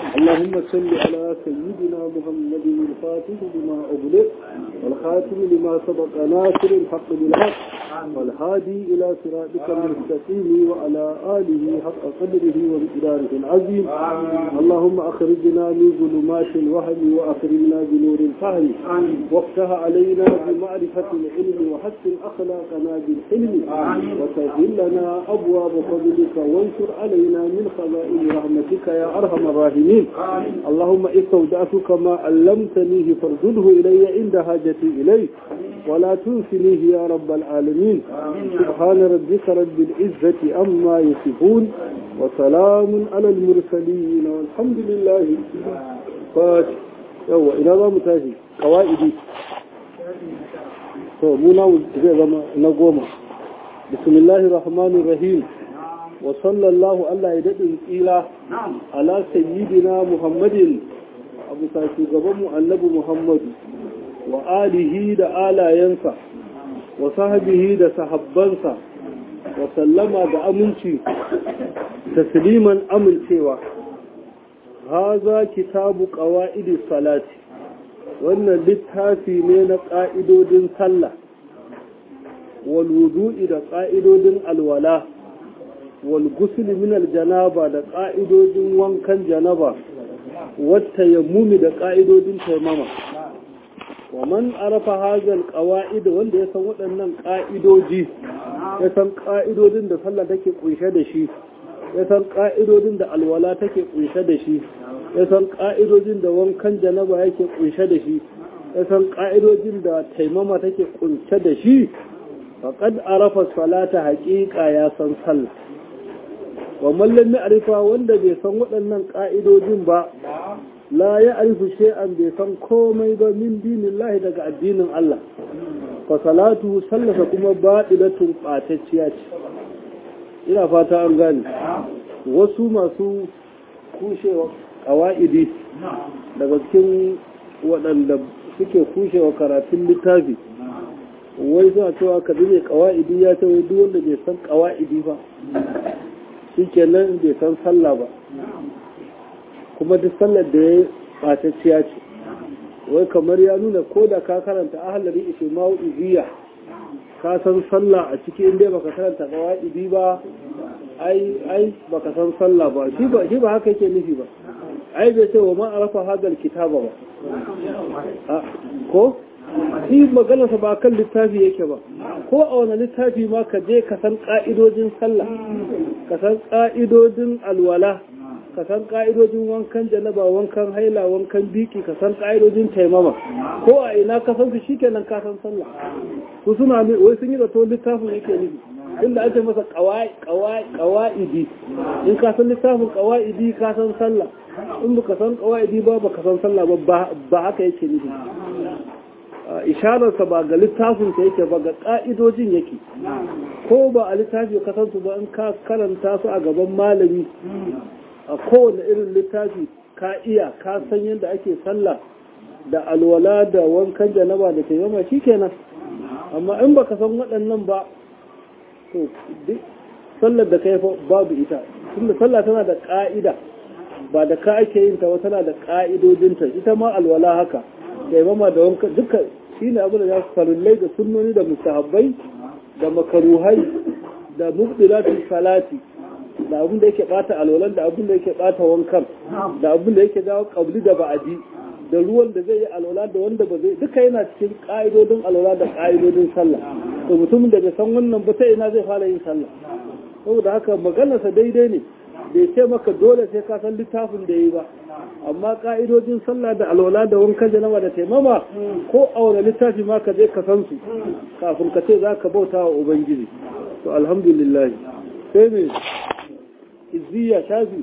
اللهم صل على سيدنا محمد الفاتح لما أغلق والخاتم لما سبق ناصر الحق بالحق والهادي إلى صراطك المستقيم وعلى آله حق قدره ومقداره العظيم اللهم أخرجنا من ظلمات الوهم وأخرجنا بنور الفهم وافتح علينا بمعرفة العلم وحسن أخلاقنا بالحلم وسهل لنا أبواب فضلك وانشر علينا من خزائن رحمتك يا أرحم الراحمين اللهم استودعتك ما علمتنيه فارده إلي عند حاجتي إليه ولا تنسنيه يا رب العالمين سبحان ربك رب العزة أما يصفون وسلام على المرسلين والحمد لله فاتح يوه إلى ذا متاجي قوائدي to mu namu zai zama na goma bismillahir rahmanir rahim wa sallallahu Allah ya daɗin tsira ala sayyidina muhammadin abu sa shugabanmu annabi muhammadu wa alihi da alayensa wa sahabihi da sahabbansa wa sallama da aminci tasliman amincewa haza kitabu qawaidi salati wannan littafi ne na ƙa'idodin sallah walwudu'i da ƙa'idodin alwala walgusuli min janaba da ƙa'idodin wankan janaba wata yammumi da ƙa'idodin taimama wa man arafa hazal ƙawa'id wanda ya san waɗannan ƙa'idoji ya san ƙa'idodin da sallah take ƙunshe da shi ya san ƙa'idodin da alwala take ƙunshe da shi ya san ƙa'idojin da wankan janaba yake ƙunshe da shi ya san ƙa'idojin da taimama take ƙunshe da shi faƙad arafa salata haƙiƙa ya san sallah wa mallam arifa wanda bai san waɗannan ƙa'idojin ba la ya arifu shay'an bai san komai ba min dinillahi daga addinin Allah fa salatu sallasa kuma baɗilatun ɓatacciya ce ina fata an gane wasu masu kushewa ƙawa'idi daga cikin waɗanda suke kushewa karatun littafi wai suna cewa ka ne ƙawa'idi ya ce wai duk wanda bai san ƙawa'idi ba shi kenan bai san sallah ba kuma duk sallar da ya ɓatacciya ce wai kamar ya nuna ko da ka karanta ahalari ishe ma'u'iziyya ka san sallah a ciki inda baka karanta ƙawa'idi ba ai ai baka san sallah ba shi ba shi ba haka yake nufi ba ai bai ce wa ma arafa hadal kitaba ba ko shi maganarsa ba kan littafi yake ba ko a wani littafi ma ka je ka san ka'idojin sallah ka san ka'idojin alwala ka san ka'idojin wankan janaba wankan haila wankan biki ka san ka'idojin taimama ko a ina ka san su shikenan ka san sallah su suna wai sun yi zato littafin yake nufi inda ake masa kawa'idi in ka san littafin kawa'idi ka san sallah in baka san kawa'idi ba baka san sallah ba ba haka yake nufi ishararsa ba ga littafin sa yake ba ga ka'idojin yake ko ba a littafi ka san su ba in ka karanta su a gaban malami a kowane irin littafi ka iya ka san yadda ake sallah da alwala da wankan janaba da taimama shikenan amma in baka san waɗannan ba to duk sallar da kai babu ita tunda sallah tana da ka'ida ba da ka ake yin ta ba tana da ka'idodinta ita ma alwala haka da imama da wanka duka shine abin da ya farillai da sunnoni da mustahabbai da makaruhai da mubdilatul salati da abin da yake bata alwalan da abin da yake bata wankan da abin da yake dawo kabli da ba'adi da ruwan da zai yi alwala da wanda ba zai duka yana cikin ka'idodin alwala da ka'idodin sallah to mutumin da bai san wannan ba ta ina zai fara yin sallah saboda haka maganarsa daidai ne bai ce maka dole sai ka san littafin da yi ba amma ka'idodin sallah da alwala da wankan janaba da taimama ko a wani littafi ma ka je ka san su kafin ka ce za ka bauta wa ubangiji to alhamdulillah sai me izziya shafi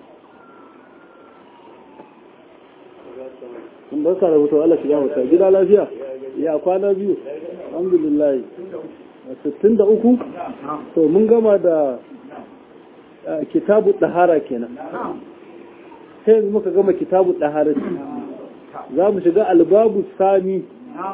in barka da mutuwa Allah shiga wata gida lafiya ya kwana biyu alhamdulillah 63 to mun gama da kitabu ɗahara kenan sai yanzu muka gama kitabu ɗahara za mu shiga albabu sami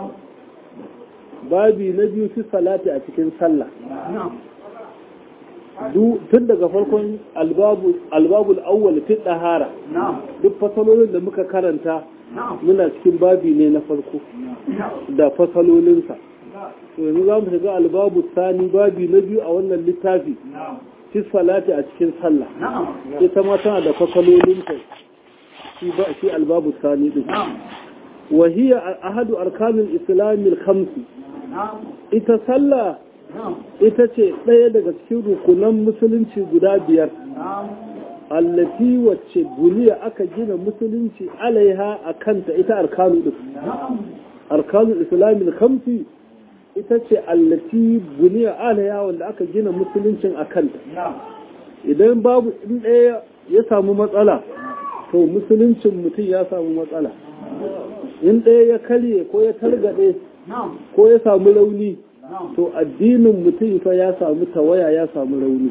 babi na biyu fi salati a cikin sallah tun daga farkon albabul awwal fi dahara duk fasalolin da muka karanta muna cikin babi ne na farko da fasalolinsa to yanzu za mu shiga albabu sani babi na biyu a wannan littafi fi salati a cikin sallah ita ma tana da fasalolinta shi albabu sani din wa hiya ahadu arkanul islamil khamsi ita sallah ita ce ɗaya daga cikin rukunan musulunci guda biyar allati wacce buniya aka gina musulunci alaiha a kanta ita arkanu ɗin arkanul islamin kamfi ita ce allati buniya alaiha wanda aka gina musuluncin a kanta idan babu in ɗaya ya samu matsala to musuluncin mutum ya samu matsala in ɗaya ya karye ko ya targaɗe ko ya samu rauni to addinin mutum fa ya samu tawaya ya samu rauni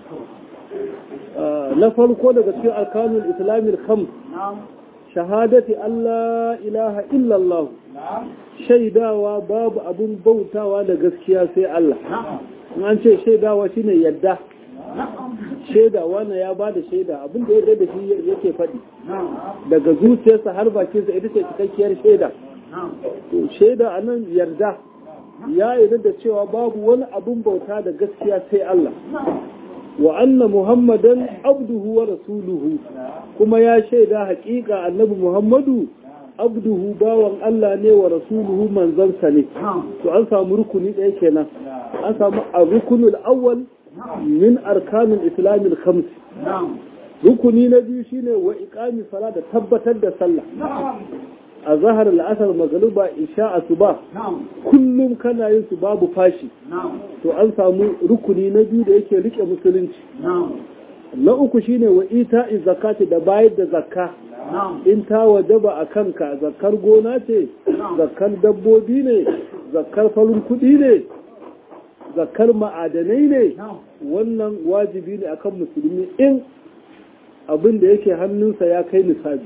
na farko daga cikin arkanul islamin khams shahadati Allah ilaha illallah shaidawa babu abun bautawa da gaskiya sai Allah an ce shaidawa shine yadda shaidawa na ya ba da shaida abin da ya da shi yake faɗi daga zuciyarsa har bakinsa ita ce cikakkiyar shaida to shaida a nan yarda ya yarda da cewa babu wani abun bauta da gaskiya sai Allah wa anna muhammadan abduhu wa rasuluhu kuma ya shaida haƙiƙa annabi muhammadu abduhu bawan Allah ne wa rasuluhu manzansa ne to an samu rukuni ɗaya kenan an samu a rukunul awwal min arkanul islamil khams rukuni na biyu shine wa iqami sala da tabbatar da sallah a zahar al'asar magaluba isha asuba kullum kana yin su babu fashi to an samu rukuni na biyu da yake rike musulunci na uku shine wa ita zakati da bayar da zakka in ta wajaba a kanka zakkar gona ce zakkar dabbobi ne zakkar farin kuɗi ne zakkar ma'adanai ne wannan wajibi ne akan musulmi in abin da yake hannunsa ya kai nisabi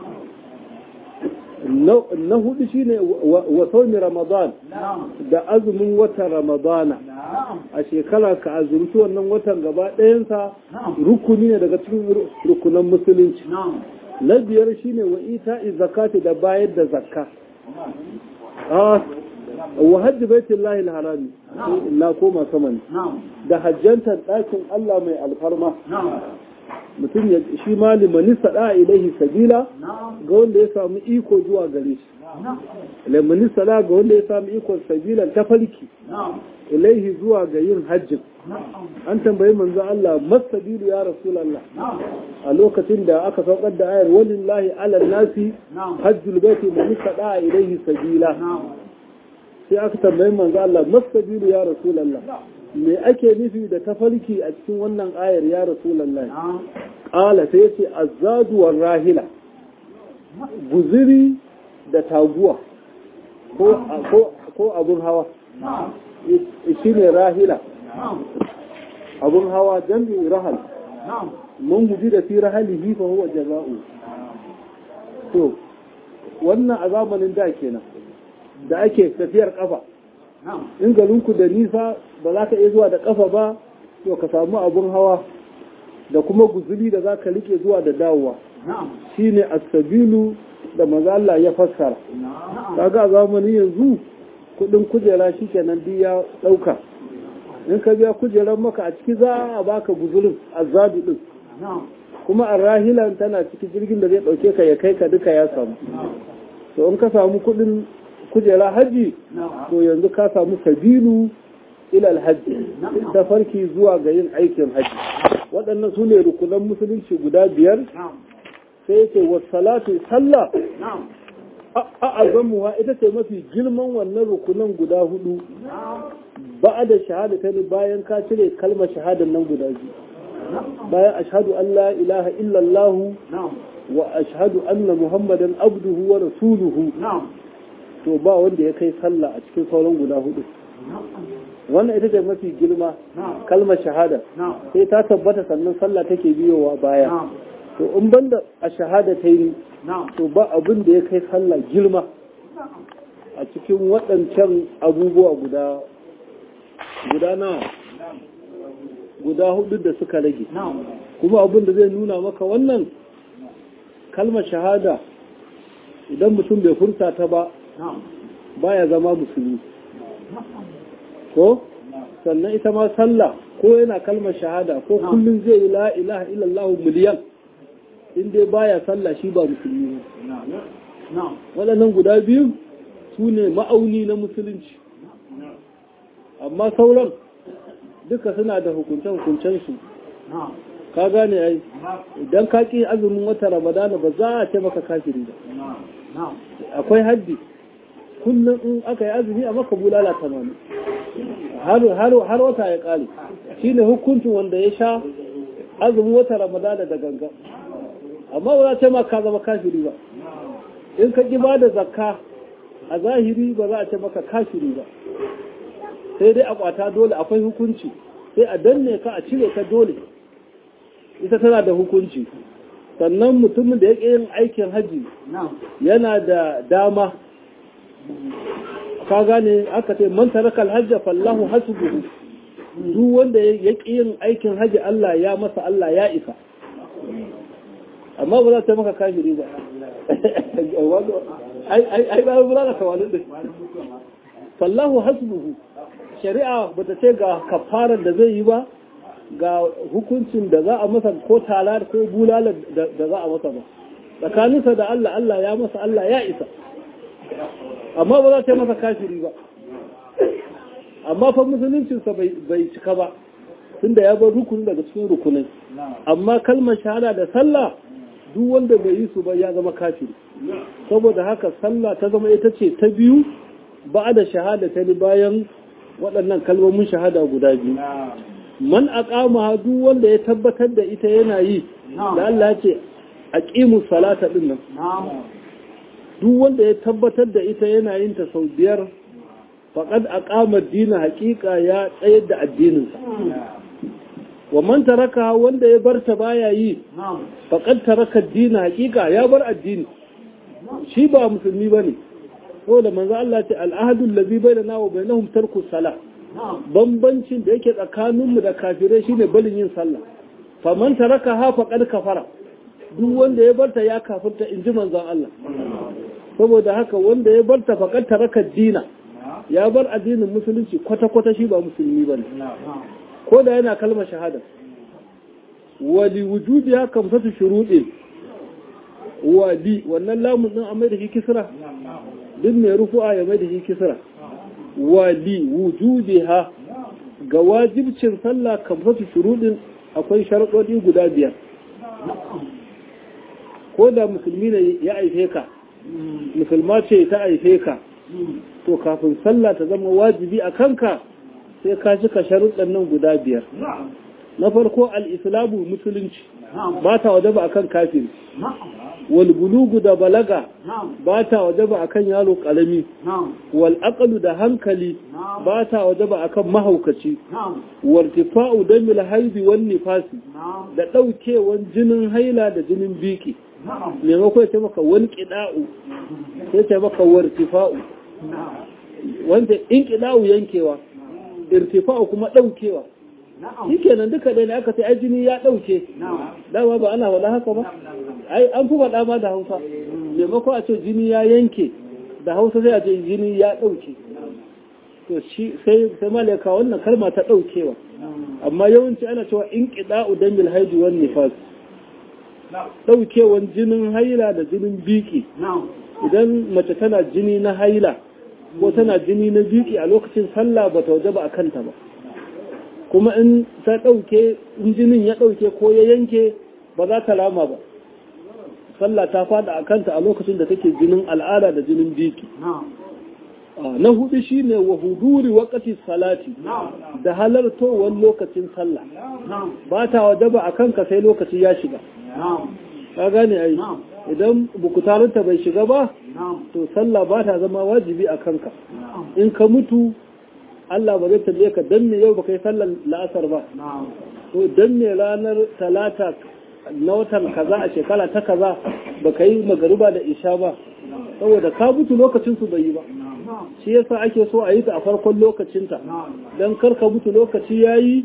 na hudu shine wa saumi ramadan da azumin watan ramadana a shekara ka azumci wannan watan gaba ɗayansa rukuni ne daga cikin rukunan musulunci na biyar shine wa ita zakati da bayar da zakka wa hajji baitin lahil harami na koma saman da hajjantar ɗakin Allah mai alfarma mutum ya shi ma limani sada ilaihi sabila ga wanda ya samu iko zuwa gare shi limani sada ga wanda ya samu ikon sabila ta farki ilaihi zuwa ga yin hajjin an tambayi manzo Allah masabilu ya rasulullah a lokacin da aka saukar da ayar walillahi ala nasi hajjul baiti man sada ilaihi sabila sai aka tambayi manzo Allah masabilu ya rasulullah me ake nufi da tafarki a cikin wannan ayar ya rasulallah ƙala sai ce azadu war rahila guziri da taguwa ko abun hawa shi ne rahila abun hawa jami'in rahal mun guji da fi rahalihi fa huwa jaza'u to wannan a zamanin da kenan da ake tafiyar kafa in garinku da nisa ba za ka iya zuwa da kafa ba to ka samu abun hawa da kuma guzuli da za ka rike zuwa da dawowa shine asabilu da maza Allah ya fassara kaga a zamanin yanzu kudin kujera shikenan duk ya dauka in ka biya kujerar maka a ciki za a baka guzulin azabi din kuma a rahilan tana cikin jirgin da zai dauke ka ya kai ka duka ya samu to in ka samu kudin kujera haji to yanzu ka samu sabilu ilal hajji ta farki zuwa ga yin aikin haji waɗannan su ne rukunan musulunci guda biyar sai yake wasalatu sallah a azamuwa ita ce mafi girman wannan rukunan guda hudu ba da shahada ta bayan ka cire kalmar shahadar nan guda biyu bayan ashhadu an la ilaha illallah wa ashhadu anna muhammadan abduhu wa rasuluhu to ba wanda ya kai sallah a cikin sauran guda hudu wannan ita ce mafi girma kalmar shahada sai ta tabbata sannan sallah take biyowa baya to in banda a shahada ta yi to ba abin da ya kai sallah girma a cikin waɗancan abubuwa guda guda nawa guda hudu da suka rage kuma abin da zai nuna maka wannan kalmar shahada idan mutum bai furta ta ba baya zama musulmi ko sannan ita ma sallah ko yana kalmar shahada ko kullum zai yi la ilaha illallah miliyan in dai baya sallah shi ba musulmi ne waɗannan guda biyu su ne ma'auni na musulunci amma sauran duka suna da hukunce-hukuncen su ka gane ai idan ka ƙi azumin wata ramadana ba za a ce maka kafiri ba akwai haddi kullum in aka yi azumi a maka bulala tamanin har wata ya ƙare shi ne hukuncin wanda ya sha azumin wata ramadana da ganga amma ba za ce ma ka zama kafiri ba in ka ƙi ba da zakka a zahiri ba za a ce maka kafiri ba sai dai a kwata dole akwai hukunci sai a danne ka a cire ka dole ita tana da hukunci sannan mutumin da ya ƙi yin aikin haji yana da dama ka gane aka ce man tarakal hajja fallahu hasbuhu duk wanda ya ƙi yin aikin haji Allah ya masa Allah ya isa amma ba za ta maka kafiri ba ai ba ba za ka wani din fallahu hasbuhu shari'a bata ce ga kafarar da zai yi ba ga hukuncin da za a masa ko tala ko bulala da za a masa ba tsakaninsa da Allah Allah ya masa Allah ya isa amma ba za ta masa kafiri ba amma fa musuluncinsa bai cika ba tunda ya bar rukuni daga cikin rukunai amma kalmar shahada da sallah duk wanda bai yi su ba ya zama kafiri saboda haka sallah ta zama ita ce ta biyu ba da shahada ta ni bayan waɗannan kalmomin shahada guda biyu man aqama duk wanda ya tabbatar da ita yana yi da Allah ya ce aqimu salata din nan duk wanda ya tabbatar da ita yana yin ta sau biyar faqad aqama ad-din haqiqa ya tsayar da addinin sa wa man taraka wanda ya barta baya yi faqad taraka ad-din haqiqa ya bar addini shi ba musulmi bane saboda manzo Allah ya ce al-ahdu allazi bainana wa bainahum tarku salah bambancin da yake tsakaninmu da kafirai shine balin yin sallah faman taraka ha faqad kafara duk wanda ya barta ya kafirta inji manzon Allah saboda haka wanda ya barta faqad taraka dina ya bar addinin musulunci kwata kwata shi ba musulmi bane ko da yana kalmar shahada wali wujudiha kamsatu shuruɗin wali wannan lamun din a mai da shi kisra duk mai rufu'a ya mai da shi kisra wali wujudiha ga wajibcin sallah kamsatu shurudin akwai sharaɗoɗi guda biyar ko da musulmi ne ya aife ka musulma ce ta aife ka to kafin sallah ta zama wajibi a kanka sai ka cika sharuɗan nan guda biyar na farko al-islamu musulunci ba ta wajaba akan kafiri wal bulugu da balaga ba ta wajaba akan yaro karami wal aqlu da hankali ba ta wajaba akan mahaukaci wal tifa'u damil haidi wan nifasi da daukewan jinin haila da jinin biki maimako ya ce maka wani kida'u sai ce maka wartifa'u wanda in kida'u yankewa irtifa'u kuma daukewa shi kenan duka ɗaya ne aka ce ai jini ya ɗauke dama ba ana faɗa haka ba ai an fi faɗa ma da hausa maimako a ce jini ya yanke da hausa sai a ce jini ya ɗauke to shi sai sai malaka wannan kalma ta ɗaukewa amma yawanci ana cewa in qida'u damil haidi wan nifas ɗaukewan jinin haila da jinin biki idan mace tana jini na haila ko tana jini na biki a lokacin sallah ba ta wajaba a kanta ba kuma in ta ɗauke in jinin ya ɗauke ko ya yanke ba za ta lama ba sallah ta fada a kanta a lokacin da take jinin al'ada da jinin biki na hudu shine wa huduri wakati salati da halartowar lokacin sallah ba ta wajaba a kanka sai lokaci ya shiga ka gane ai idan bukutarinta bai shiga ba to sallah ba ta zama wajibi a kanka in ka mutu Allah ba zai tambaye ka dan me yau baka yi sallar la'asar ba to dan me ranar talata na watan kaza a shekara ta kaza baka yi magariba da isha ba saboda ka mutu lokacin su bai yi ba shi yasa ake so a yi ta a farkon lokacinta dan kar ka mutu lokaci yayi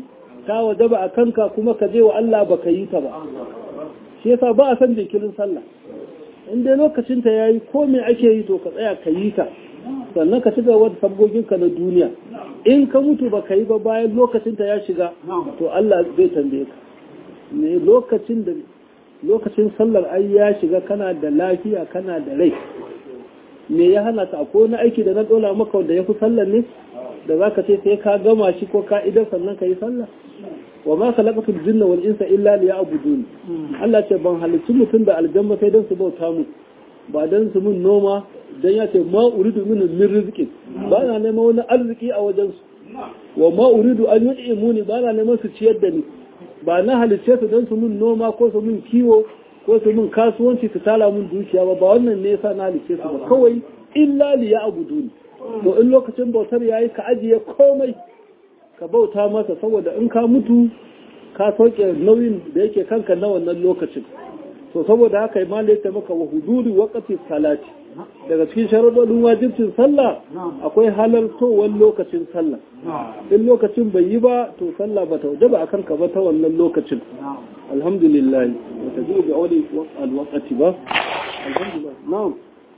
ta wajaba a kanka kuma ka je wa Allah baka yi ta ba shi yasa ba a san jinkirin sallah in dai lokacin ta yayi ko me ake yi to ka tsaya ka yi ta sannan ka ci gaba da sabgoginka na duniya in ka mutu ba ka yi ba bayan lokacin ta ya shiga to Allah zai tambaye ka ne lokacin da lokacin sallar ai ya shiga kana da lafiya kana da rai me ya hana ka ko na aiki da na dola maka wanda ya fi sallar ne da za ka ce sai ka gama shi ko ka idan sannan ka yi sallah wa ma khalaqatul jinna wal insa illa liya'budun Allah ce ban halicci mutum da aljanna sai dan su bauta mu ba dan su mun noma dan ya ce ma uridu min min rizqi ba na neman wani arziki a wajen su wa ma uridu an yud'imuni ba na neman su ciyar da ni ba na halicce su dan su mun noma ko su mun kiwo ko su mun kasuwanci su tala mun dukiya ba ba wannan ne yasa na halicce su ba kawai illa liya'budun to in lokacin bautar yayi ka ajiye komai ka bauta masa saboda in ka mutu ka sauke nauyin da yake kanka na wannan lokacin to saboda haka ma ya maka wa huduri waqti salati daga cikin sharuɗin wajibcin sallah akwai halartowar lokacin sallah in lokacin bai yi ba to sallah ba ta wajaba akan ka ba ta wannan lokacin alhamdulillah ba ta ga wani alwaqati ba alhamdulillah na'am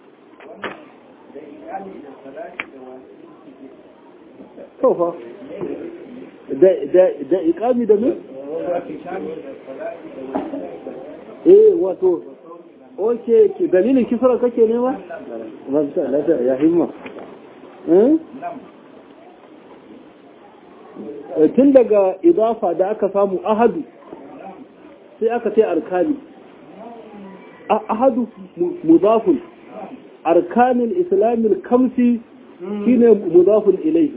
to fa da ikami da min? eh wato oke dalilin kisra kake nema? ya himma tun daga idafa da aka samu ahadu sai aka ce arkani ahadu mudafun arkanin islamin kamsi shine mudafun ilai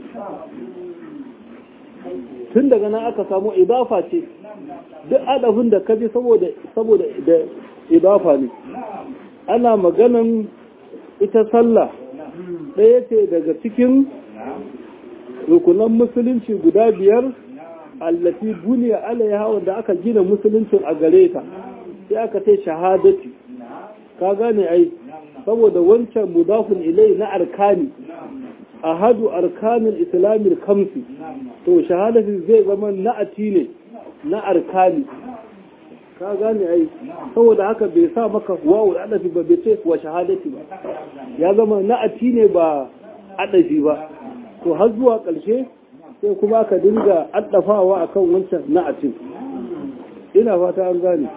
tun daga nan aka samu idafa ce duk adafin da kaji saboda saboda da idafa ne ana maganan ita sallah ɗaya ce daga cikin rukunan musulunci guda biyar allafi buniya alaiha wanda aka gina musuluncin a gare ta sai aka ce shahadati ka gane ai saboda wancan mudafin ilai na arkani ahadu arkanin islamin kamsi to shahadatin zai zama na'ati ne na arkani ka gane ai saboda haka bai sa maka wawu adafi ba bai ce wa shahadati ba ya zama na'ati ne ba adafi ba to har zuwa ƙarshe sai kuma ka dinga addafawa akan wancan na'atin ina fata an gane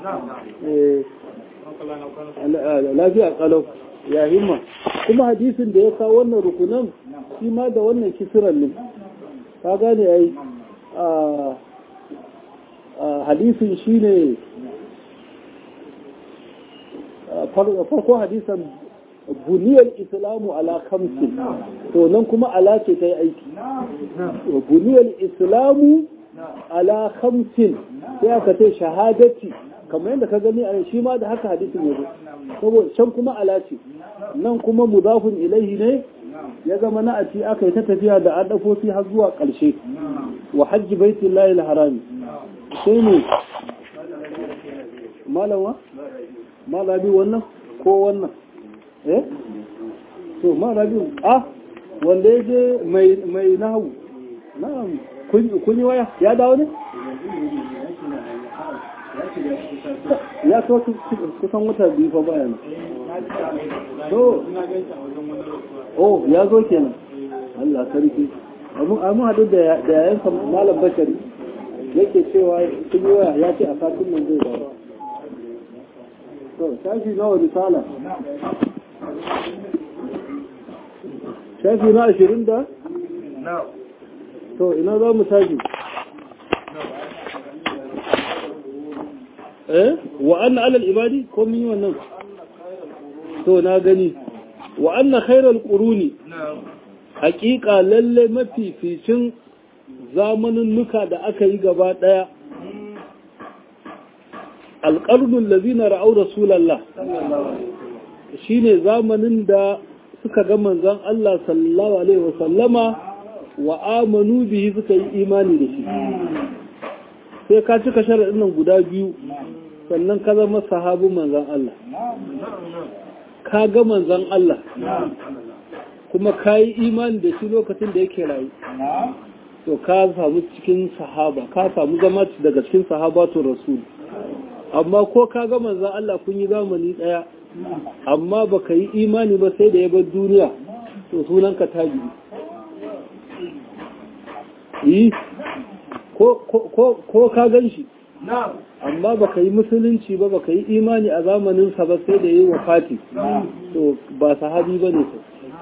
lafiya kalau ya himma kuma hadisin da ya kawo wannan rukunan shi ma da wannan kisiran ne ka gane ai hadisin shi ne farko hadisan buniyar islamu ala kamsin to nan kuma ala ce ta yi aiki buniyar islamu ala kamsin sai aka ce shahadati kamar yadda ka gani a shi ma da haka hadisin ya zo saboda can kuma ala ce nan kuma mudafun ilaihi ne ya zama na ati aka yi ta tafiya da adafofi har zuwa ƙarshe wa hajji baitin layi harami sai ne malawa malabi wannan ko wannan eh to malabi ah wanda ya je mai nahu na'am kun yi waya ya dawo ne ya kawo kusan wata biyu fa bayan to oh ya zo kenan Allah sarki amma hadu da yayan malam bashari yake cewa sun yi waya ya ce a satin nan zai dawo to shafi nawa risala shafi na ashirin da to ina za mu tashi eh wa anna alal ibadi ko mun yi wannan to na gani wa anna khairal quruni haqiqa lalle mafificin zamanin nuka da aka yi gaba daya alqarnul ladina ra'aw rasulallah shine zamanin da suka ga manzon Allah sallallahu alaihi wasallama wa amanu bihi suka yi imani da shi sai ka cika sharaɗin nan guda biyu sannan ka zama sahabin manzan Allah ka ga manzan Allah kuma ka yi imani da shi lokacin da yake rayu to ka samu cikin sahaba ka samu zama daga cikin sahabatu rasul amma ko ka ga manzon Allah kun yi zamani daya amma baka yi imani ba sai da ya bar duniya to sunan ka tabi yi ko ko ko ka gan shi amma baka yi musulunci ba baka yi imani a zamanin sa ba sai da yi wafati to ba sahabi bane to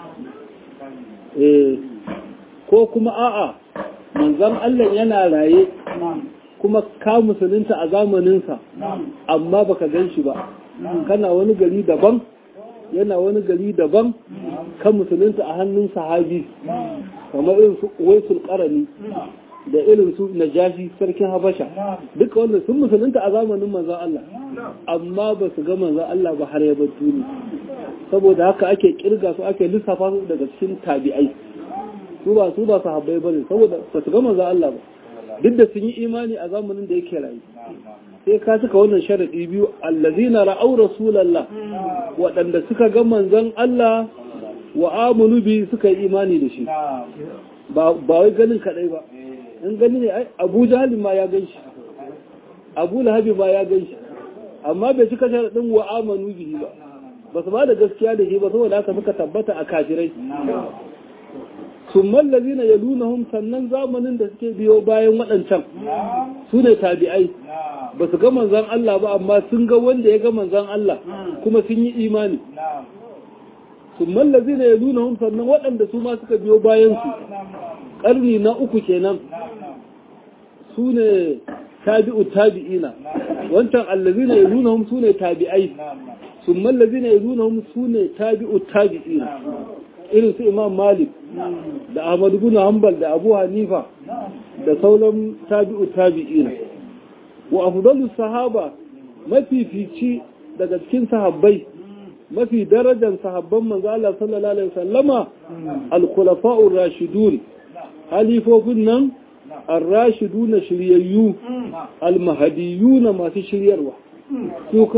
eh ko kuma a'a manzon Allah yana raye kuma ka musulunta a zamaninsa amma baka gan shi ba kana wani gari daban yana wani gari daban kan musulunta a hannun sahabi kamar irin su waisul qarani da irin su najashi sarkin habasha duka wanda sun musulunta a zamanin manzon Allah amma ba su ga manzon Allah ba har ya bar duniya saboda haka ake kirga su ake lissafa su daga cikin tabi'ai su ba su ba sahabbai bane saboda ba su ga manzon Allah ba duk da sun yi imani a zamanin da yake rayu sai ka cika wannan sharadi biyu allazina ra'aw rasulallah waɗanda suka ga manzon Allah wa amanu bi suka yi imani da shi ba wai ganin kadai ba in gani ne Abu Jahl ma ya gan shi Abu Lahab ma ya gan shi amma bai cika sharadin wa amanu bihi ba ba su ba da gaskiya da shi ba saboda haka suka tabbata a kafirai summan lazina ya lunahum sannan zamanin da suke biyo bayan waɗancan su ne tabi'ai ba su ga manzan Allah ba amma sun ga wanda ya ga manzan Allah kuma sun yi imani summan lazina ya lunahum sannan waɗanda su ma suka biyo bayan su ƙarni na uku kenan su ne tabi'u tabi'ina wancan allazina ya lunahum su ne tabi'ai summan lazina ya lunahum su ne tabi'u tabi'ina irin su imam malik da ahmad bin hanbal da abu hanifa da sauran tabi'u tabi'ina wa afdalus sahaba mafifici daga cikin sahabbai mafi darajar sahabban manzo Allah sallallahu alaihi wasallama al-khulafa'ur rashidun halifofin nan ar-rashidun shiryayyu al-mahdiyun masu shiryarwa su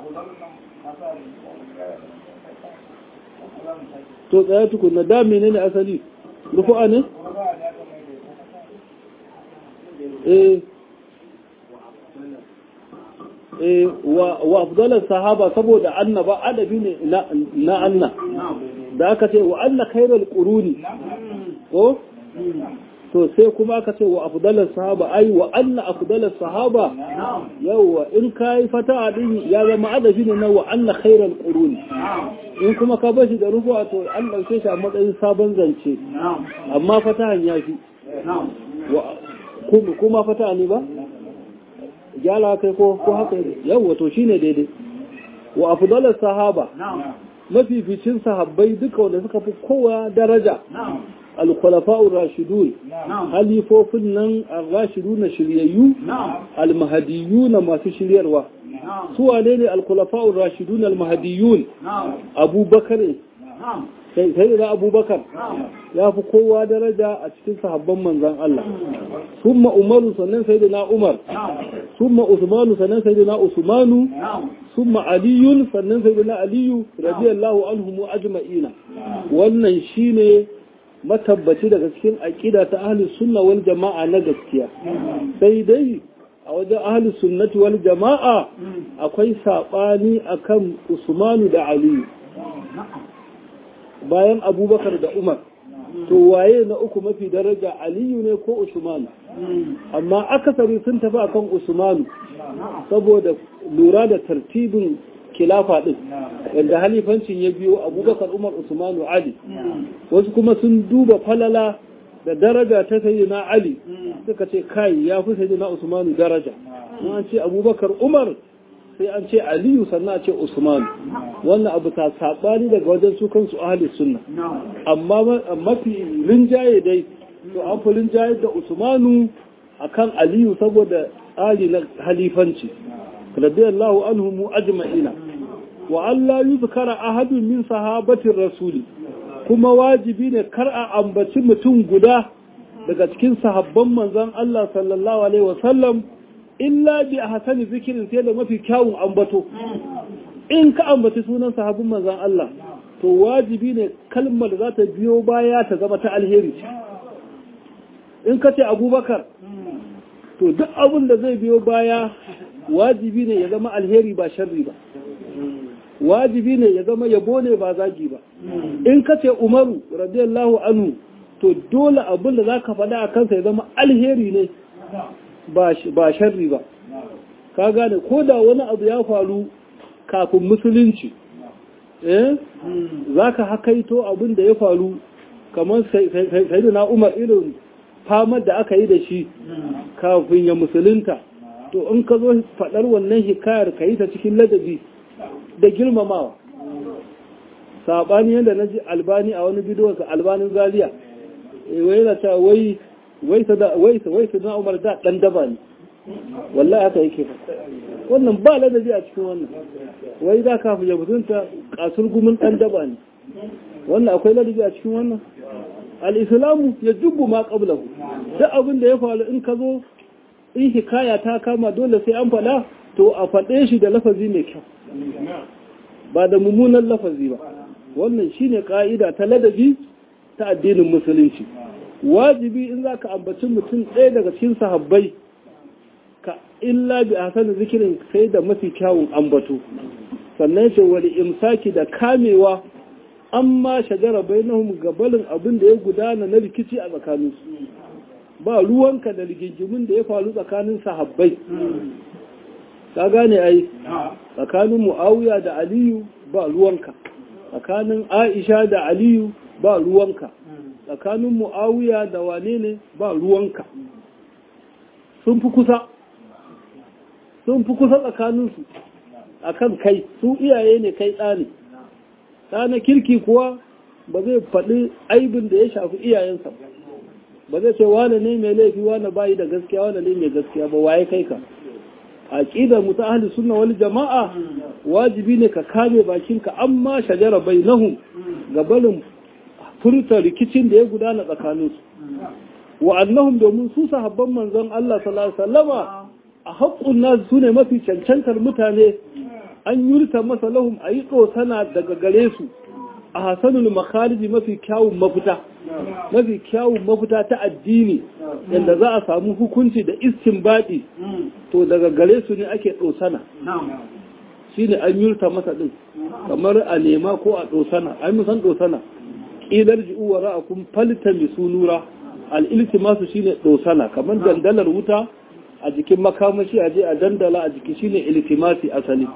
to tsaya tukuna da mene ne asali rufu'a ne? eh eh wa afdalar sahaba saboda annaba adabi ne na anna da aka ce wa anna khairal quruni ko to sai kuma aka ce wa afdalar sahaba ai wa anna afdalar sahaba yawa in kai fata din ya zama adabi ne na wa anna khairal quruni in kuma ka bashi da rufu to an ɗauke shi a matsayin sabon zance amma fatahan ya fi kuma fataha ne ba gyala kai ko ko haka yawa to shine daidai wa afdalar sahaba mafificin sahabbai duka wanda suka fi kowa daraja al-khulafa'ur rashidun halifofin nan ar-rashidun shiryayyu al-mahdiyun masu shiryarwa su wane ne al-khulafa'ur rashidun al-mahdiyun abubakar sai da abubakar ya fi kowa daraja a cikin sahabban manzan Allah summa umaru sannan sai da na umar summa usmanu sannan sai da na usmanu summa aliyun sannan sai da na aliyu radiyallahu anhum ajma'ina wannan shine matabbaci daga cikin aqida ta ahlus sunna wal jama'a na gaskiya sai dai a wajen ahlus sunnati wal jama'a akwai sabani akan usmanu da aliyu bayan abubakar da umar to waye na uku mafi daraja aliyu ne ko usmanu amma akasari sun tafi akan usmanu saboda lura da tartibin kilafa din yadda halifancin ya biyo abubakar umar usmanu ali wasu kuma sun duba falala da daraja ta sayi na ali suka ce kai ya fi sayi na usmanu daraja an ce abubakar umar sai an ce aliyu sannan a ce usman wannan abu ta saɓani daga wajen su kansu ahli sunna amma mafi rinjaye dai to an fi rinjaye da usmanu akan aliyu saboda tsari na halifanci radiyallahu anhu mu ajma'ina wa Allah yuzkara ahadun min sahabatin rasuli kuma wajibi ne kar a ambaci mutum guda daga cikin sahabban manzon Allah sallallahu alaihi wasallam illa bi a hasani zikirin sai da mafi kyawun ambato in ka ambaci sunan sahabin manzan Allah to wajibi ne kalmar za ta biyo baya ta zama ta alheri in ka ce abubakar to duk abin da zai biyo baya wajibi ne ya zama alheri ba sharri ba wajibi ne ya zama yabo ne ba zagi ba in ka ce umaru radiyallahu anhu to dole abin da za ka faɗa a kansa ya zama alheri ne ba sharri ba ka gane ko da wani abu ya faru kafin musulunci eh za ka hakaito abin da ya faru kamar sai na umar irin famar da aka yi da shi kafin ya musulunta to in ka zo faɗar wannan hikayar ka yi ta cikin ladabi da girmamawa saɓani yadda na ji albani a wani bidiyonsa albanin zaliya wai na ta wai wai su na umar da ɗan daba ne wallahi haka yake wannan ba ladabi a cikin wannan wai da kafin ya mutunta kasur gumin ɗan daba ne wannan akwai ladabi a cikin wannan al'islamu ya jubbu ma ƙablahu duk abin da ya faru in ka zo in hikaya ta kama dole sai an faɗa to a faɗe shi da lafazi mai kyau ba da mummunan lafazi ba wannan shine ƙa'ida ta ladabi ta addinin musulunci wajibi in za ka ambaci mutum ɗaya daga cikin sahabbai ka illa bi ahsani zikirin sai da mafi kyawun ambato sannan ce wani imsaki da kamewa amma shajara bainahum gabalin abin da ya gudana na rikici a tsakaninsu ba ruwanka da rigingimin da ya faru tsakanin sahabbai ka gane ai tsakanin muawiya da aliyu ba ruwanka tsakanin aisha da aliyu ba ruwanka tsakanin muawiya da wane ne ba ruwanka sun fi kusa sun fi kusa tsakaninsu a kan kai su iyaye ne kai ɗa ne ɗa na kirki kuwa ba zai faɗi aibin da ya shafi iyayensa ba zai ce wane ne mai laifi wane bayi da gaskiya wane ne mai gaskiya ba waye kai ka a ƙidar mutu ahli sunna wani jama'a wajibi ne ka kame bakinka amma shajara bai nahu ga barin furta rikicin da ya gudana tsakaninsu wa annahum domin su sahabban manzon Allah sallallahu alaihi wasallama a haƙƙun nasu su ne mafi cancantar mutane an yurta masa lahum a yi sana daga gare su a hasanul makhariji mafi kyawun mafita mafi kyawun mafita ta addini yadda za a samu hukunci da istinbadi to daga gare su ne ake ɗosana shi ne an yurta masa ɗin kamar a nema ko a ɗosana an musan ɗosana ƙilar ji'u wa ra'akun falta mai sunura al'iltimasu shi ne ɗosana kamar dandalar wuta a jikin makamashi a je a dandala a jiki shine iltimasi asali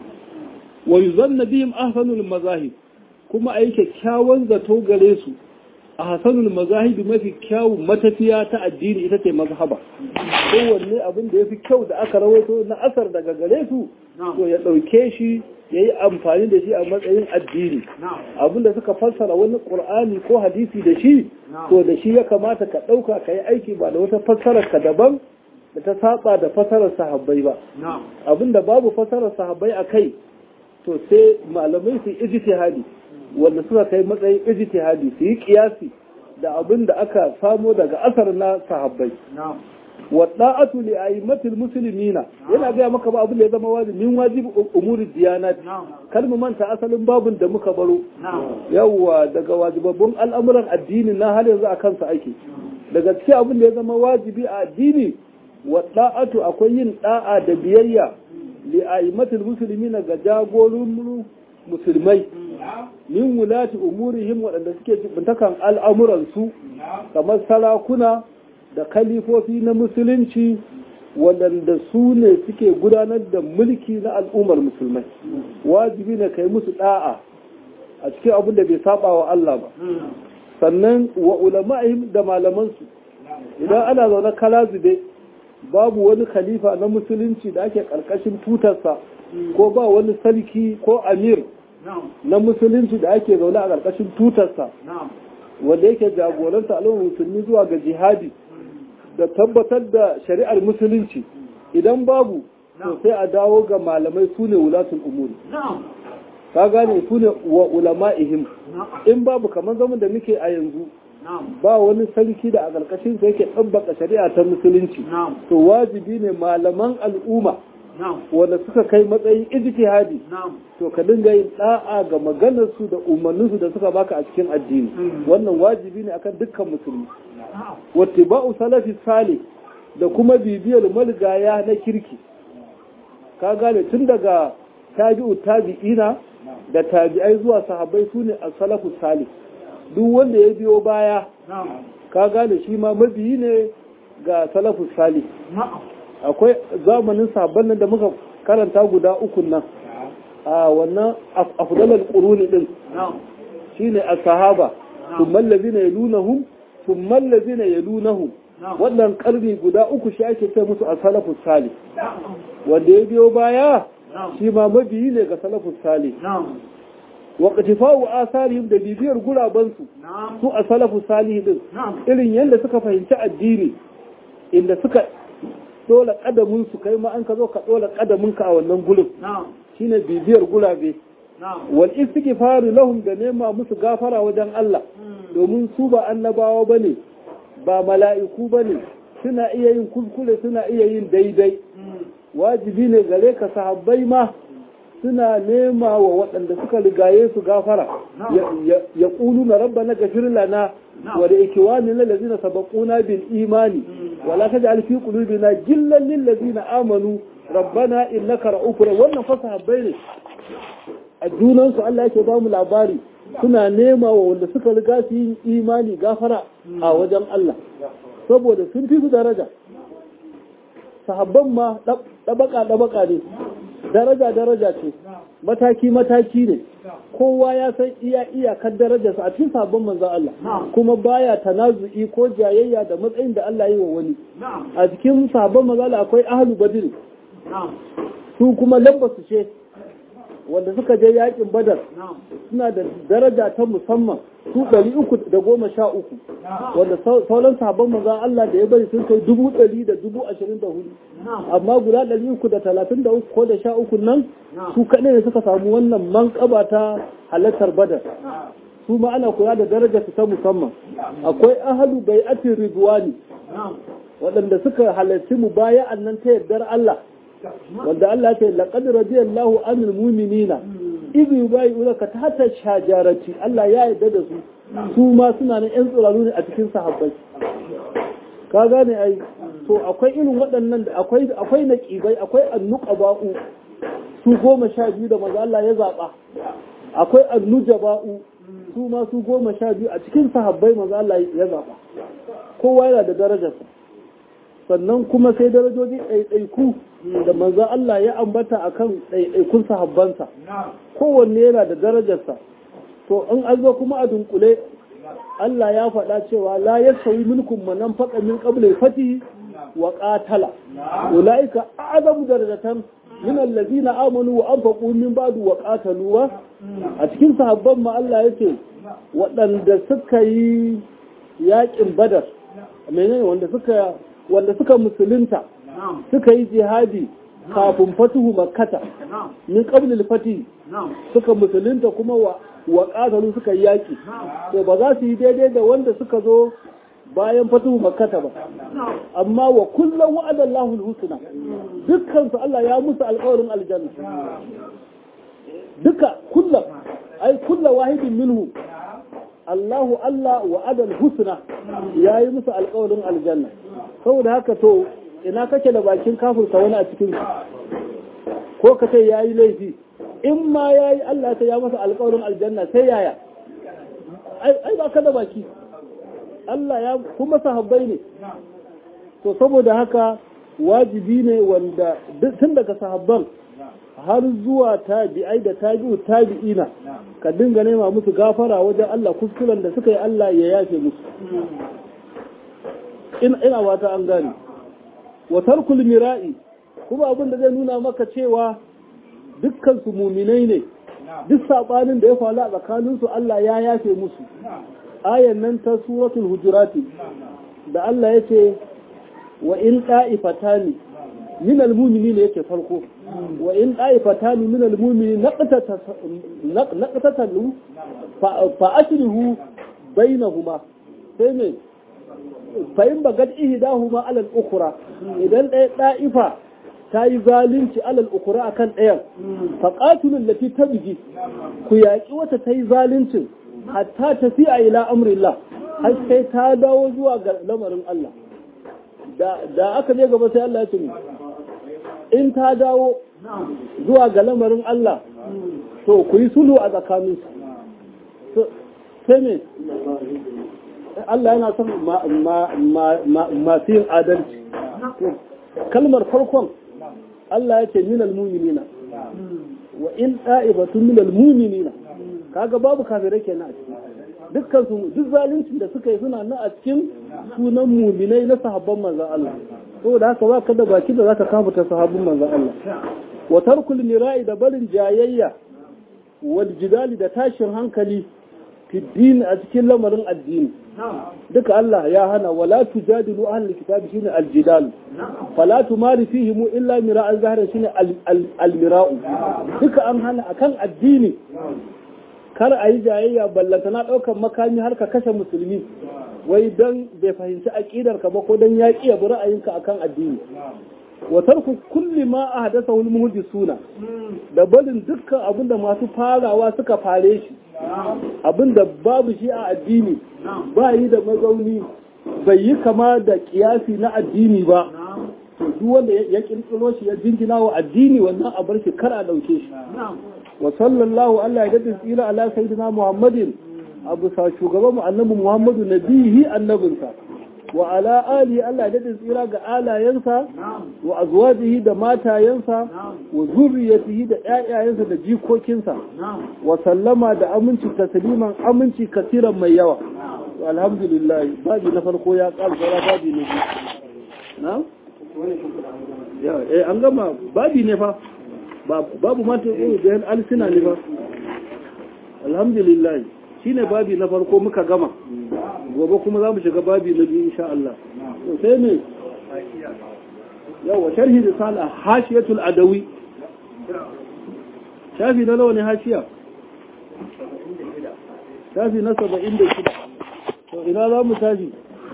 wa yuzanna bihim ahsanul mazahib kuma ayi kyakkyawan zato gare su a hasanul mazahib mafi kyawun matafiya ta addini ita ce mazhaba kowanne abin da yafi kyau da aka rawaito na asar daga gare su to ya dauke shi ya yi amfani da shi a matsayin addini abin da suka fassara wani ƙur'ani ko hadisi da shi to da shi ya kamata ka ɗauka ka yi aiki ba da wata fassarar ka daban da ta saba da fasarar sahabbai ba abinda babu fasarar sahabbai a kai to sai malamai su ijtihadi wanda suka kai matsayin ijtihadi su yi kiyasi da abin da aka samo daga asar na sahabbai wa da'atu li a'immatil muslimina yana ga maka ba abin da ya zama wajibi min wajibi umuri diyanat kar mu manta asalin babun da muka baro yawwa daga wajibabbun al'amuran addini na har yanzu akan sa ake daga cikin abin da ya zama wajibi a addini wa da'atu akwai yin da'a da biyayya li a'immatil muslimina ga jagorin musulmai min wulati umurihim waɗanda suke jibintakan al'amuransu kamar sarakuna da kalifofi na musulunci waɗanda su ne suke gudanar da mulki na al'ummar musulmai wajibi ne kai musu ɗa'a a cikin abin da bai saba wa Allah ba sannan wa ulama'ihim da malamansu idan ana zaune kala zube babu wani khalifa na musulunci da ake ƙarƙashin tutarsa ko ba wani sarki ko amir na musulunci da ake zaune a ƙarƙashin tutarsa wanda yake jagoranta al'ummar musulmi zuwa ga jihadi da tabbatar da shari'ar musulunci idan babu to sai a dawo ga malamai su ne wulatul umuri ka gane su ne wa ulama'ihim in babu kamar zaman da muke a yanzu ba wani sarki da a ƙarƙashin sa yake ɗabbaka shari'a ta musulunci to wajibi ne malaman al'umma wanda suka kai matsayin ijtihadi to ka dinga yin da'a ga maganarsu da umarninsu da suka baka a cikin addini wannan wajibi ne akan dukkan musulmi wattiba'u salafi salih da kuma bibiyar malgaya na kirki ka gane tun daga tabi'u tabi'ina da tabi'ai zuwa sahabbai su ne as-salafu salih duk wanda ya biyo baya ka gane shi ma mabiyi ne ga salafu salih akwai zamanin sahabban nan da muka karanta guda uku nan a wannan afdalal quruni din shine as-sahaba thumma allazina yalunahum thumma allazina yalunahum wannan karni guda uku shi ake ce musu as-salafu salih wanda ya biyo baya shi ma mabiyi ne ga salafu salih wa qatifa'u asarihim da bibiyar gurabansu su a salafu salih din irin yadda suka fahimci addini inda suka dola kadamin su kai ma an ka zo ka dola kadamin ka a wannan gurin shine bibiyar gurabe wal istighfar lahum da nema musu gafara wajen Allah domin su ba annabawa bane ba mala'iku bane suna iya yin kuskure suna iya yin daidai wajibi ne gare ka sahabbai ma suna nema wa waɗanda suka rigaye su gafara ya ƙulu na rabba na gafir lana wa da ikiwani na lazina sabakuna bil imani wala ta ji fi qulubina gillan lil lazina amanu rabbana innaka ra'ufur wannan fa sahabbai ne a junan su Allah yake ba mu labari suna nema wa wanda suka riga su yin imani gafara a wajen Allah saboda sun fi su daraja sahabban ma ɗabaka ɗabaka ne daraja daraja ce mataki mataki ne kowa ya san iya iyakar darajarsa a cikin sabon manzo Allah kuma baya tanazu'i ko jayayya da matsayin da Allah yi wa wani a cikin sabon manzo Allah akwai ahlu badr su kuma lambasu ce wanda suka je yakin badar suna da daraja ta musamman su ɗari uku da goma sha uku wanda sauran sabon manzan Allah da ya bari sun kai dubu ɗari da dubu ashirin da hudu amma guda ɗari uku da talatin da uku ko da sha uku nan su kaɗai ne suka samu wannan manƙaba ta halartar badar su ma ana kula da darajar su ta musamman akwai ahalu bai'atin ridwani waɗanda suka halarci mu baya nan ta yardar Allah wanda Allah ce laqad radiyallahu anil mu'minina idh yubayyi'unaka tahta shajarati Allah ya yarda da su su ma suna nan yan tsiraru ne a cikin sahabbai ka gane ai to akwai irin waɗannan da akwai akwai naqibai akwai annuqaba'u su goma sha biyu da maza Allah ya zaba akwai annujaba'u su ma su goma sha biyu a cikin sahabbai maza Allah ya zaba kowa yana da darajarsa sannan kuma sai darajoji ɗaiɗaiku da manzan Allah ya ambata a kan ɗaiɗaikun sahabbansa kowanne yana da darajarsa to in an zo kuma a dunkule Allah ya faɗa cewa la ya sauyi mulkun manan faɗa min ƙablin fati wa ƙatala ulaika a'zamu darajatan min allazina amanu wa anfaqu min ba'du wa qatalu a cikin sahabban ma Allah yace waɗanda suka yi yaƙin badar menene wanda suka wanda suka musulunta suka yi jihadi kafin fatuhu makkata min qablil fati suka musulunta kuma wa wa qatalu suka yi yaki to ba za su yi daidai da wanda suka zo bayan fatuhu makkata ba amma wa kullum wa'ada Allahu al-husna dukkan su Allah ya musu alƙawarin aljanna duka kullum ai kullu wahidin minhu Allahu Allah wa'ada al-husna yayi musu alƙawarin aljanna saboda haka to ina kake da bakin kafirta wani a cikin ko ka ce yayi laifi in ma yayi Allah ta ya masa alƙawarin aljanna sai yaya ai ba ka da baki Allah ya kuma sahabbai ne to saboda haka wajibi ne wanda tun daga sahabban har zuwa tabi'ai da tabi'u tabi'ina ka dinga nema musu gafara wajen Allah kuskuren da suka yi Allah ya yafe musu ina wata an gane wa tarkul mira'i kuma abin da zai nuna maka cewa dukkan su muminai ne duk sabanin da ya faru a tsakanin su Allah ya yafe musu ayan nan ta suratul hujurati da Allah yace wa in qa'ifatani min almu'minin yake farko wa in qa'ifatani min almu'minin naqtatalu fa aslihu bainahuma sai ne fa'in ba gad ihidahuma alal ukura idan ɗaya ɗa'ifa ta yi zalunci alal ukura akan ɗayan faƙatulun lati ta biji ku yaƙi wata ta yi zaluncin hatta tafi a ila amrillah har sai ta dawo zuwa ga lamarin Allah da aka je gaba sai Allah ya ce in ta dawo zuwa ga lamarin Allah to ku yi sulhu a tsakaninsu sai me Allah yana son masu yin adalci kalmar farkon Allah ya ce minal muminina wa in ɗa'ibatun minal muminina kaga babu kafirai kenan a ciki dukkan su duk zaluncin da suka yi suna nan a cikin sunan muminai na sahabban manzon Allah saboda haka ba ka da baki da zaka kafuta sahabbin manzon Allah wa tarkul mira'i da barin jayayya wal jidali da tashin hankali fi din a cikin lamarin addini duka Allah ya hana wala tujadilu ahlul kitabi shine aljidal fala tumari fihi mu illa mira'an zahira shine almira'u duka an hana akan addini kar a yi jayayya ballanta na ɗaukar makami har ka kashe musulmi wai don bai fahimci aƙidar ka ba ko don ya ƙiya bi ra'ayinka akan addini wa tarku kulli ma a hadasa wal suna da barin dukkan abin da masu farawa suka fare shi abin da babu shi a addini ba yi da mazauni bai yi kama da kiyasi na addini ba duk wanda ya kirkiro shi ya jingina wa addini wannan a bar shi kar a ɗauke shi wa sallallahu Allah ya dadin tsira ala sayyidina Muhammadin abu sa shugaban mu annabi Muhammadu nabihi annabinsa wa ala ali Allah ya dadin tsira ga alayensa wa azwajihi da matayensa wa zurriyatihi da ƴaƴayensa da jikokinsa wa sallama da aminci tasliman aminci kasiran mai yawa alhamdulillah babi na farko ya ƙara saura babi na biyu na eh an gama babi ne fa babu mata yi da yan alisina ne ba alhamdulillah shi ne babi na farko muka gama gobe kuma za mu shiga babi na biyu insha Allah sai ne yawa sharhi da sala hashiyatul adawi shafi na nawa ne hashiya shafi na saba'in da shida to ina za mu tashi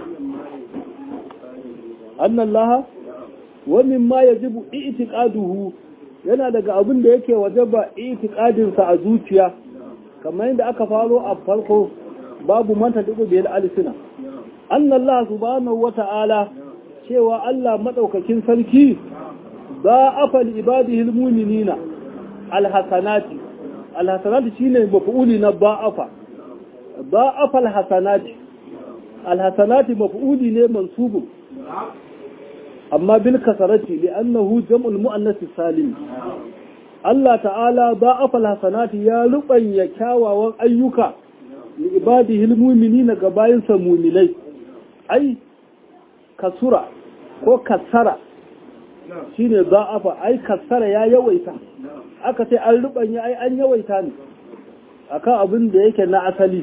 annan laha wa mimma yajibu i'tiqaduhu yana daga abin da yake wajaba itikadinsa a zuciya kamar yadda aka faro a farko babu manta duk da alisina annallahu subhanahu wata'ala cewa Allah madaukakin sarki ba afal ibadihi almu'minina alhasanati alhasanati shine maf'uli na ba'afa ba'afa alhasanati alhasanati maf'uli ne mansubun amma bil kasarati li'annahu jam'ul muannas salim Allah ta'ala ba'afa alhasanati ya rubanya kyawawan ayyuka li ibadihi almu'minina ga bayinsa mu'minai ai kasura ko kasara shine ba'afa ai kasara ya yawaita aka ce an rubanya ai an yawaita ne akan abin da yake na asali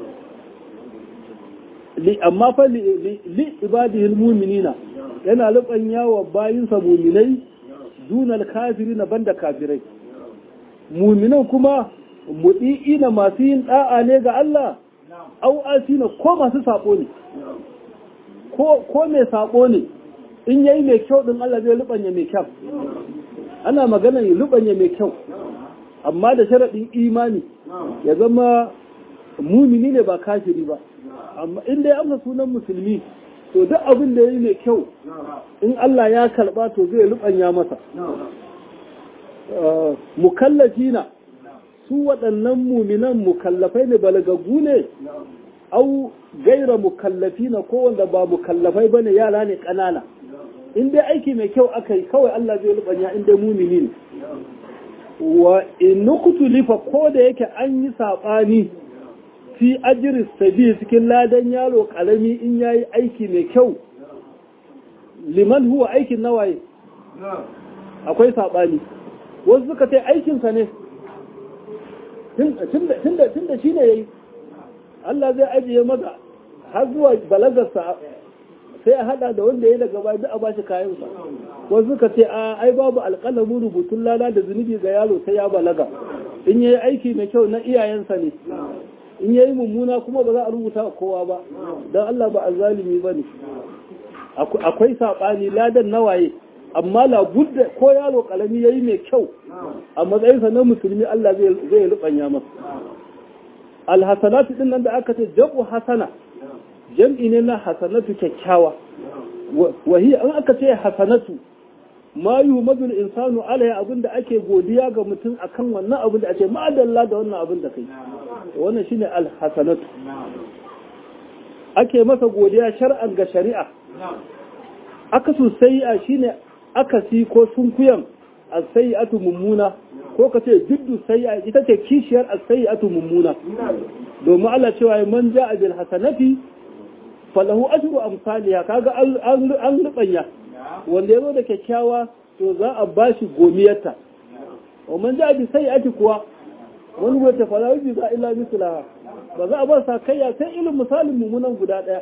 li amma fa li ibadihi almu'minina yana rubanya wa bayinsa mu'minai dunal kafirina banda kafirai mu'minan kuma mudi'ina masu yin da'a ne ga Allah au asina ko masu sabo ne ko ko mai sabo ne in yayi mai kyau din Allah zai rubanya mai kyau ana magana ya rubanya mai kyau amma da sharadin imani ya zama mumini ne ba kafiri ba amma in dai amsa sunan musulmi to duk abin da yayi mai kyau in Allah ya karba to zai rubanya masa mukallafina su waɗannan muminan mukallafai ne balagaggu ne au gaira mukallafina ko wanda ba mukallafai bane yara ne ƙanana in dai aiki mai kyau aka yi kawai Allah zai rubanya in dai mumini ne wa in lifa ko da yake an yi saɓani fi ajiris sabi cikin ladan yaro ƙarami in yayi aiki mai kyau liman huwa aikin nawaye akwai saɓani wasu suka ce aikinsa ne tun da shi ne ya yi Allah zai ajiye masa har zuwa balagarsa sai a hada da wanda ya daga bayan a bashi kayansa wasu suka ce a ai babu alƙalamin rubutun lada da zunubi ga yaro sai ya balaga in yayi aiki mai kyau na iyayensa ne in yayi mummuna kuma ba za a rubuta kowa ba don Allah ba azzalimi bane akwai saɓani ladan nawaye amma labudda ko yaro kalami yayi mai kyau a matsayinsa na musulmi Allah zai zai rubanya masa alhasanatu din nan da aka ce jabu hasana jam'i ne na hasanatu kyakkyawa wa hiya an aka ce hasanatu ma yuhmadul insanu alai abinda ake godiya ga mutum akan wannan abin da ake ma'adalla da wannan abin da kai wannan shine alhasanatu ake masa godiya shar'an ga shari'a aka sosai a shine akasi ko sunkuyan as-sayyi'atu mummuna ko ka ce jiddu sayyi'a ita ce kishiyar as-sayyi'atu mummuna domin Allah cewa man ja'a bil hasanati falahu ajru amsaliha kaga an an rubanya wanda yazo da kyakkyawa to za a bashi gomiyarta wa man ja'a bi sayyi'ati kuwa wani wata falahu bi za illa mislaha ba za a ba sa kayya sai ilin misalin mummunan guda daya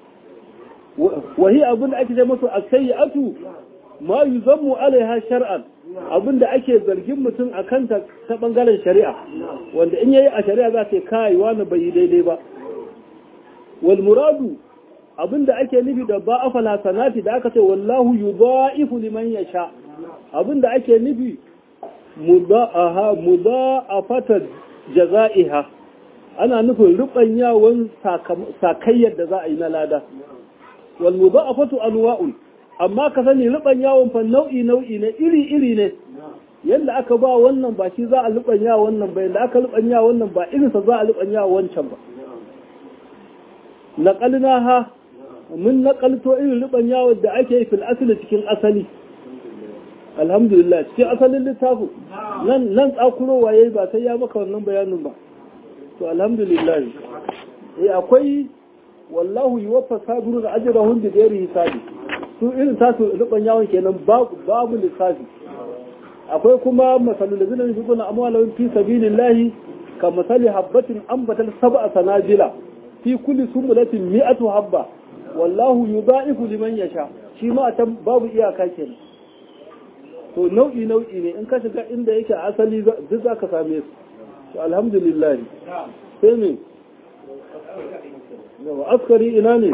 wahi abin da ake ce masu as-sayyi'atu ma yuzammu alaiha shar'an abinda ake zargin mutum a kanta ta bangaren shari'a wanda in yayi a shari'a za ta kai wani bai yi daidai ba wal muradu abinda ake nufi da ba afal hasanati da aka ce wallahu yudha'ifu liman yasha abinda ake nufi mudaaha mudaafata jazaiha ana nufin rubanyawan sakayyar da za a yi na lada wal mudaafatu anwa'un amma ka sani ruban yawon fa nau'i nau'i ne iri iri ne yadda aka ba wannan ba shi za a ruban yawa wannan ba yadda aka ruban yawa wannan ba irinsa za a ruban yawa wancan ba naqalna ha mun naqalto irin ruban yawon da ake yi fil asali cikin asali alhamdulillah cikin asalin littafin nan nan tsakuro waye ba sai ya maka wannan bayanin ba to alhamdulillah eh akwai wallahu yuwaffa sabirun ajrahum bi ghairi hisabi su irin tasu ruban yawon kenan babu lissafi akwai kuma masalul da zina fi kuna amwalawin fi sabilillahi ka masali habbatin ambatal sab'a sanajila fi kulli sumulatin mi'atu habba wallahu yudha'ifu liman yasha shi ma ta babu iyaka kenan to nau'i nau'i ne in ka shiga inda yake asali duk zaka same su to alhamdulillah sai me yawa askari ina ne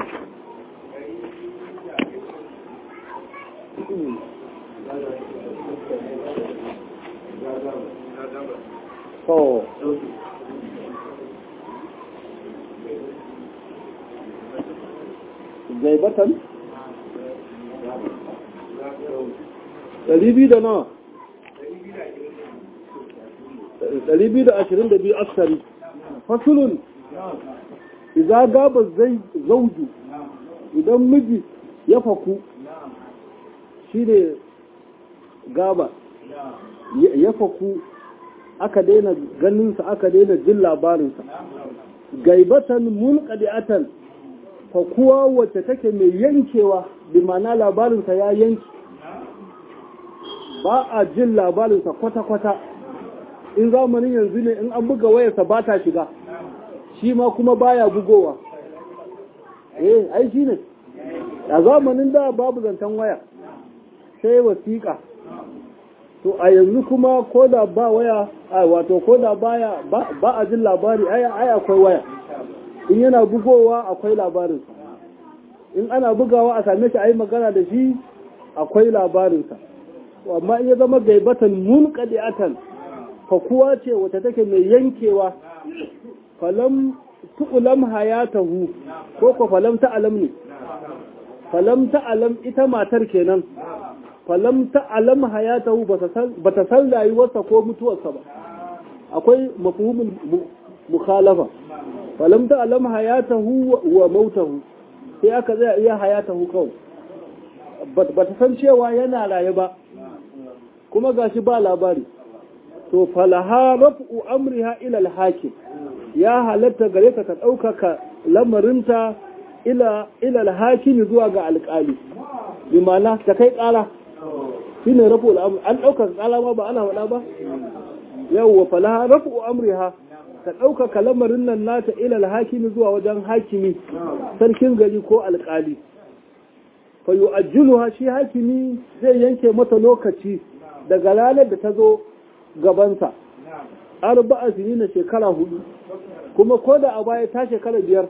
to gaibatan ɗari biyu da nawa ɗari biyu da ashirin da biyu askari fasulun iza gaba zai zauju idan miji ya faku shi ne gaba ya faku aka daina ganinsa aka daina jin labarinsa gaibatan munqadi'atan fakuwa wacce take mai yankewa bi ma'ana labarinsa ya yanki ba a jin labarinsa kwata-kwata in zamanin yanzu ne in an buga wayarsa ba ta shiga shi ma kuma baya bugowa eh ai shi ne a zamanin da babu zancen waya sai wasiƙa to a yanzu kuma ko da ba waya a wato ko da baya ba a jin labari ai akwai waya in yana bugowa akwai labarinsa in ana bugawa a same shi a yi magana da shi akwai labarinsa amma in ya zama gaibatan mun kadi'atan fa kuwa ce wata take mai yankewa falam tu'lam hayatahu ko ko falam ta'lam ne falam ta'lam ita matar kenan falam ta'lam hayatahu ba ta san rayuwarsa ko mutuwarsa ba akwai mafhumin mukhalafa falam ta'lam hayatahu wa mautahu sai aka zai iya hayatahu kawai ba ta san cewa yana raye ba kuma gashi ba labari to falaha raf'u amriha ila al-hakim ya halatta gare ka ka ɗaukaka lamarinta ila ila al-hakim zuwa ga alƙali bi ma'ana ta kai ƙara shine rafu al an ɗaukaka ƙara ma ba ana faɗa ba yawwa falaha raf'u amriha ka ɗaukaka lamarin nan nata ila al-hakim zuwa wajen hakimi sarkin gari ko alƙali fa yu'ajjiluha shi hakimi zai yanke mata lokaci daga ranar da ta zo gabansa arba'a sini na shekara hudu kuma ko da a baya ta shekara biyar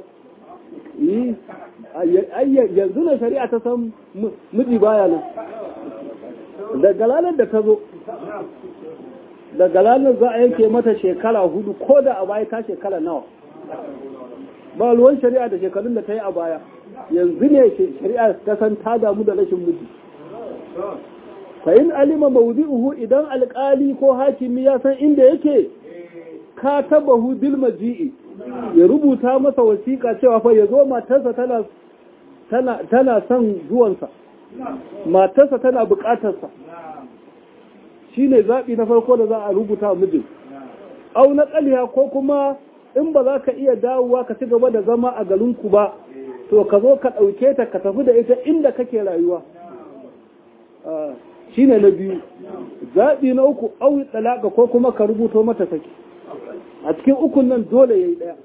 yi yanzu na shari'a ta san miji baya nan daga ranar da ta zo daga ranar za a yanke mata shekara hudu ko da a baya ta shekara nawa ba ruwan shari'a da shekarun da ta yi a baya yanzu ne shari'a ta san ta damu da rashin miji fa in alima mawdi'uhu idan alkali ko hakimi ya san inda yake ka tabahu bil maji'i ya rubuta masa wasiƙa cewa fa ya zo matarsa tana tana tana son zuwansa matarsa tana buƙatarsa shine zaɓi na farko da za a rubuta mijin au na ƙaliya ko kuma in ba za ka iya dawowa ka ci gaba da zama a garinku ba to ka zo ka ɗauke ta ka tafi da ita inda kake rayuwa shine na biyu zaɓi na uku au talaka ko kuma ka rubuto mata saki a cikin ukun nan dole ya yi ɗaya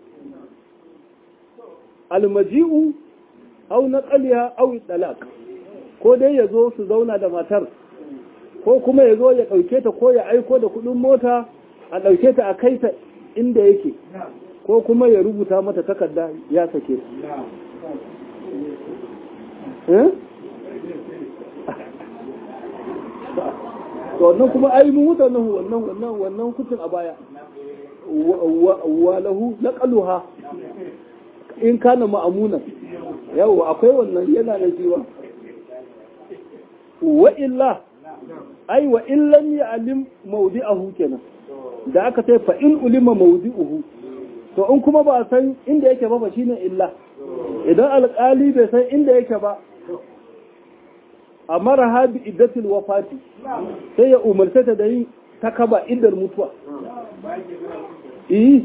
almaji'u au na ƙaliya au talaka ko dai ya zo su zauna da matar ko kuma ya zo ya ɗauke ta ko ya aiko da kuɗin mota a ɗauke ta a kai ta inda yake ko kuma ya rubuta mata takarda ya sake to wannan kuma ai mun wuta wannan wannan wannan wannan hukuncin a baya wa lahu naqaluha in kana ma'amuna yawa akwai wannan yana da jiwa wa illa ai wa in lam ya'lim mawdi'ahu kenan da aka ce fa in ulima mawdi'uhu to in kuma ba san inda yake ba ba shine illa idan alƙali bai san inda yake ba amara ha bi iddatil wafati sai ya umarce ta da yin takaba iddar mutuwa eh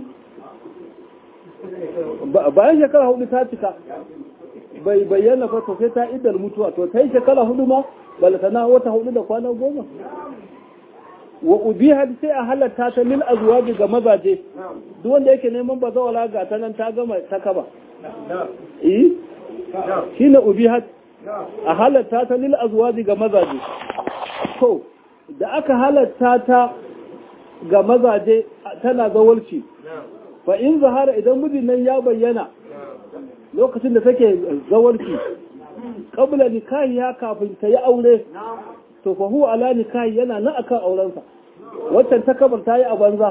bayan shekara hudu ta cika bai bayyana ba to sai ta iddar mutuwa to ta yi shekara hudu ma balatana wata hudu da kwana goma wa ubiha sai a halatta ta lil azwaji ga mazaje duk wanda yake neman bazawala ga ta nan ta gama ta kaba eh shine ubiha a halatta ta lil azwaji ga mazaje to da aka halatta ta ga mazaje tana zawalci fa in zahara idan mijin nan ya bayyana lokacin da take zawalci qabla nikahiya kafin ta yi aure to fa huwa ala nikahi yana nan akan aurensa waccan ta kabar ta yi a banza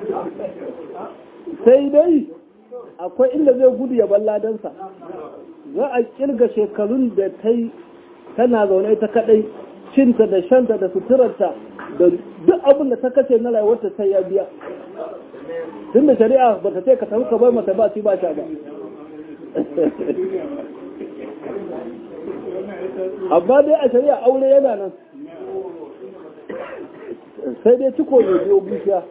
sai dai akwai inda zai gudu ya balla dansa za a kirga shekarun da ta yi tana zaune ta kadai cinta da shanta da suturarta da duk abin da ta kace na rayuwarta sai ya biya tun da shari'a ba ta ce ka tafi ka bai mata ba ci ba sha ba amma dai a shari'a aure yana nan sai dai ciko ne biyo bishiya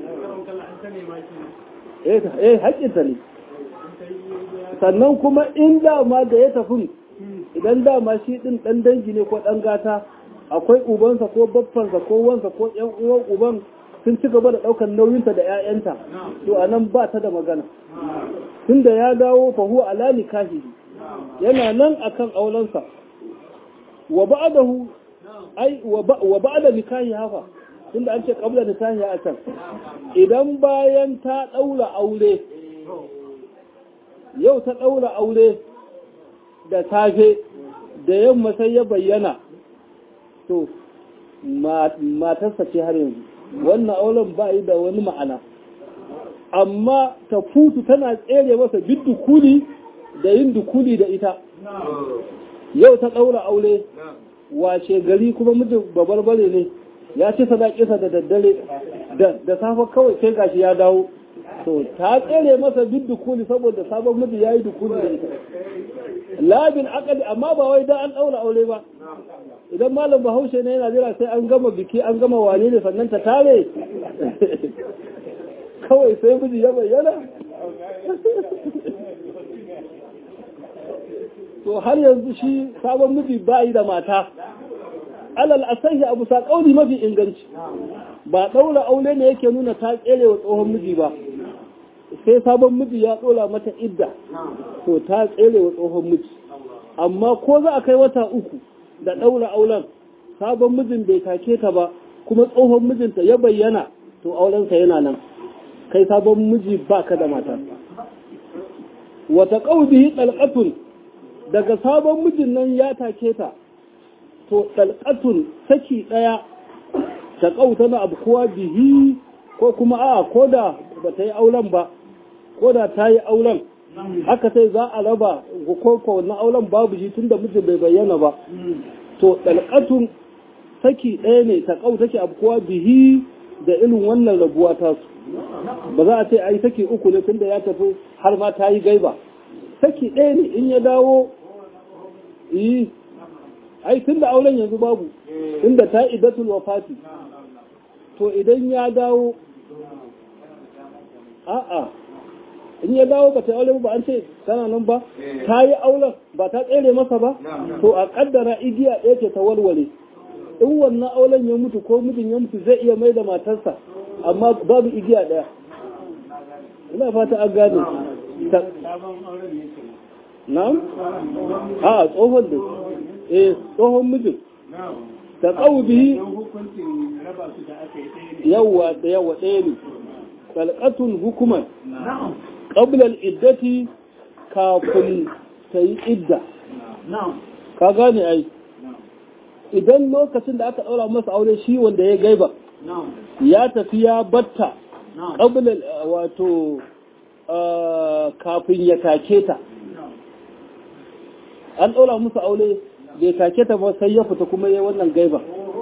eh haƙƙinta ne sannan kuma in dama da ya tafi idan dama shi ɗin ɗan dangi ne ko ɗan gata akwai ubansa ko baffansa ko wansa ko ƴan uwan uban sun ci gaba da ɗaukar nauyinta da 'ya'yanta to a nan ba ta da magana tun da ya dawo fahu ala nikahi yana nan akan aurensa wa ba'dahu ai wa ba'da nikahi hafa tunda an ce qabla nikahi a can idan bayan ta daura aure yau ta daura aure da safe da yamma sai ya bayyana to matarsa ce har yanzu wannan auren ba yi da wani ma'ana amma ta futu tana tsere masa duk dukuli da yin dukuli da ita yau ta ɗaura aure washe gari kuma mijin babarbare ne ya ci sadaƙisa da daddare da safe kawai sai gashi ya dawo to ta tsere masa duk dukuli saboda sabon miji ya yi dukuli da ita labin akali amma ba wai da an ɗaura aure ba idan malam bahaushe ne yana jira sai an gama biki an gama wane ne sannan ta tare kawai sai miji ya bayyana to har yanzu shi sabon miji ba yi da mata alal asahi abu sa kauli mafi inganci ba ɗaura aure ne yake nuna ta tsere wa tsohon miji ba sai sabon miji ya ɗola mata idda to ta tsere wa tsohon miji amma ko za a kai wata uku da ɗaura auren sabon mijin bai take ta ba kuma tsohon mijinta ya bayyana to aurensa yana nan kai sabon miji ba ka da mata wata ƙaudihi ɗalƙatun daga sabon mijin nan ya take ta to dalqatun saki daya ta kauta na abu kuwa bihi ko kuma a koda ba ta yi auren ba koda ta yi auren haka sai za a raba ko ko na auren babu shi tunda mijin bai bayyana ba to dalqatun saki ɗaya ne ta kau take abu kuwa bihi da irin wannan rabuwa ta su ba za a ce ai saki uku ne tunda ya tafi har ma ta yi gaiba saki ɗaya ne in ya dawo yi ai tunda auren yanzu babu tunda ta idatul wafati to idan ya dawo a'a in ya dawo ba ta aure ba an ce tana nan ba ta yi auren ba ta tsere masa ba to a kaddara igiya ɗaya ce ta walwale in wannan auren ya mutu ko mijin ya mutu zai iya mai da matarsa amma babu igiya ɗaya ina fata an gane na'am a tsohon da eh tsohon mijin ta kawo bihi yawa da yawa ɗaya ne kalkatun hukuman qabla al-iddati kafin ta yi idda ka gane ai idan lokacin da aka ɗaura masa aure shi wanda ya gaiba ya tafi ya batta qabla wato kafin ya take ta an ɗaura musu aure bai take ta ba sai ya fita kuma ya wannan gaiba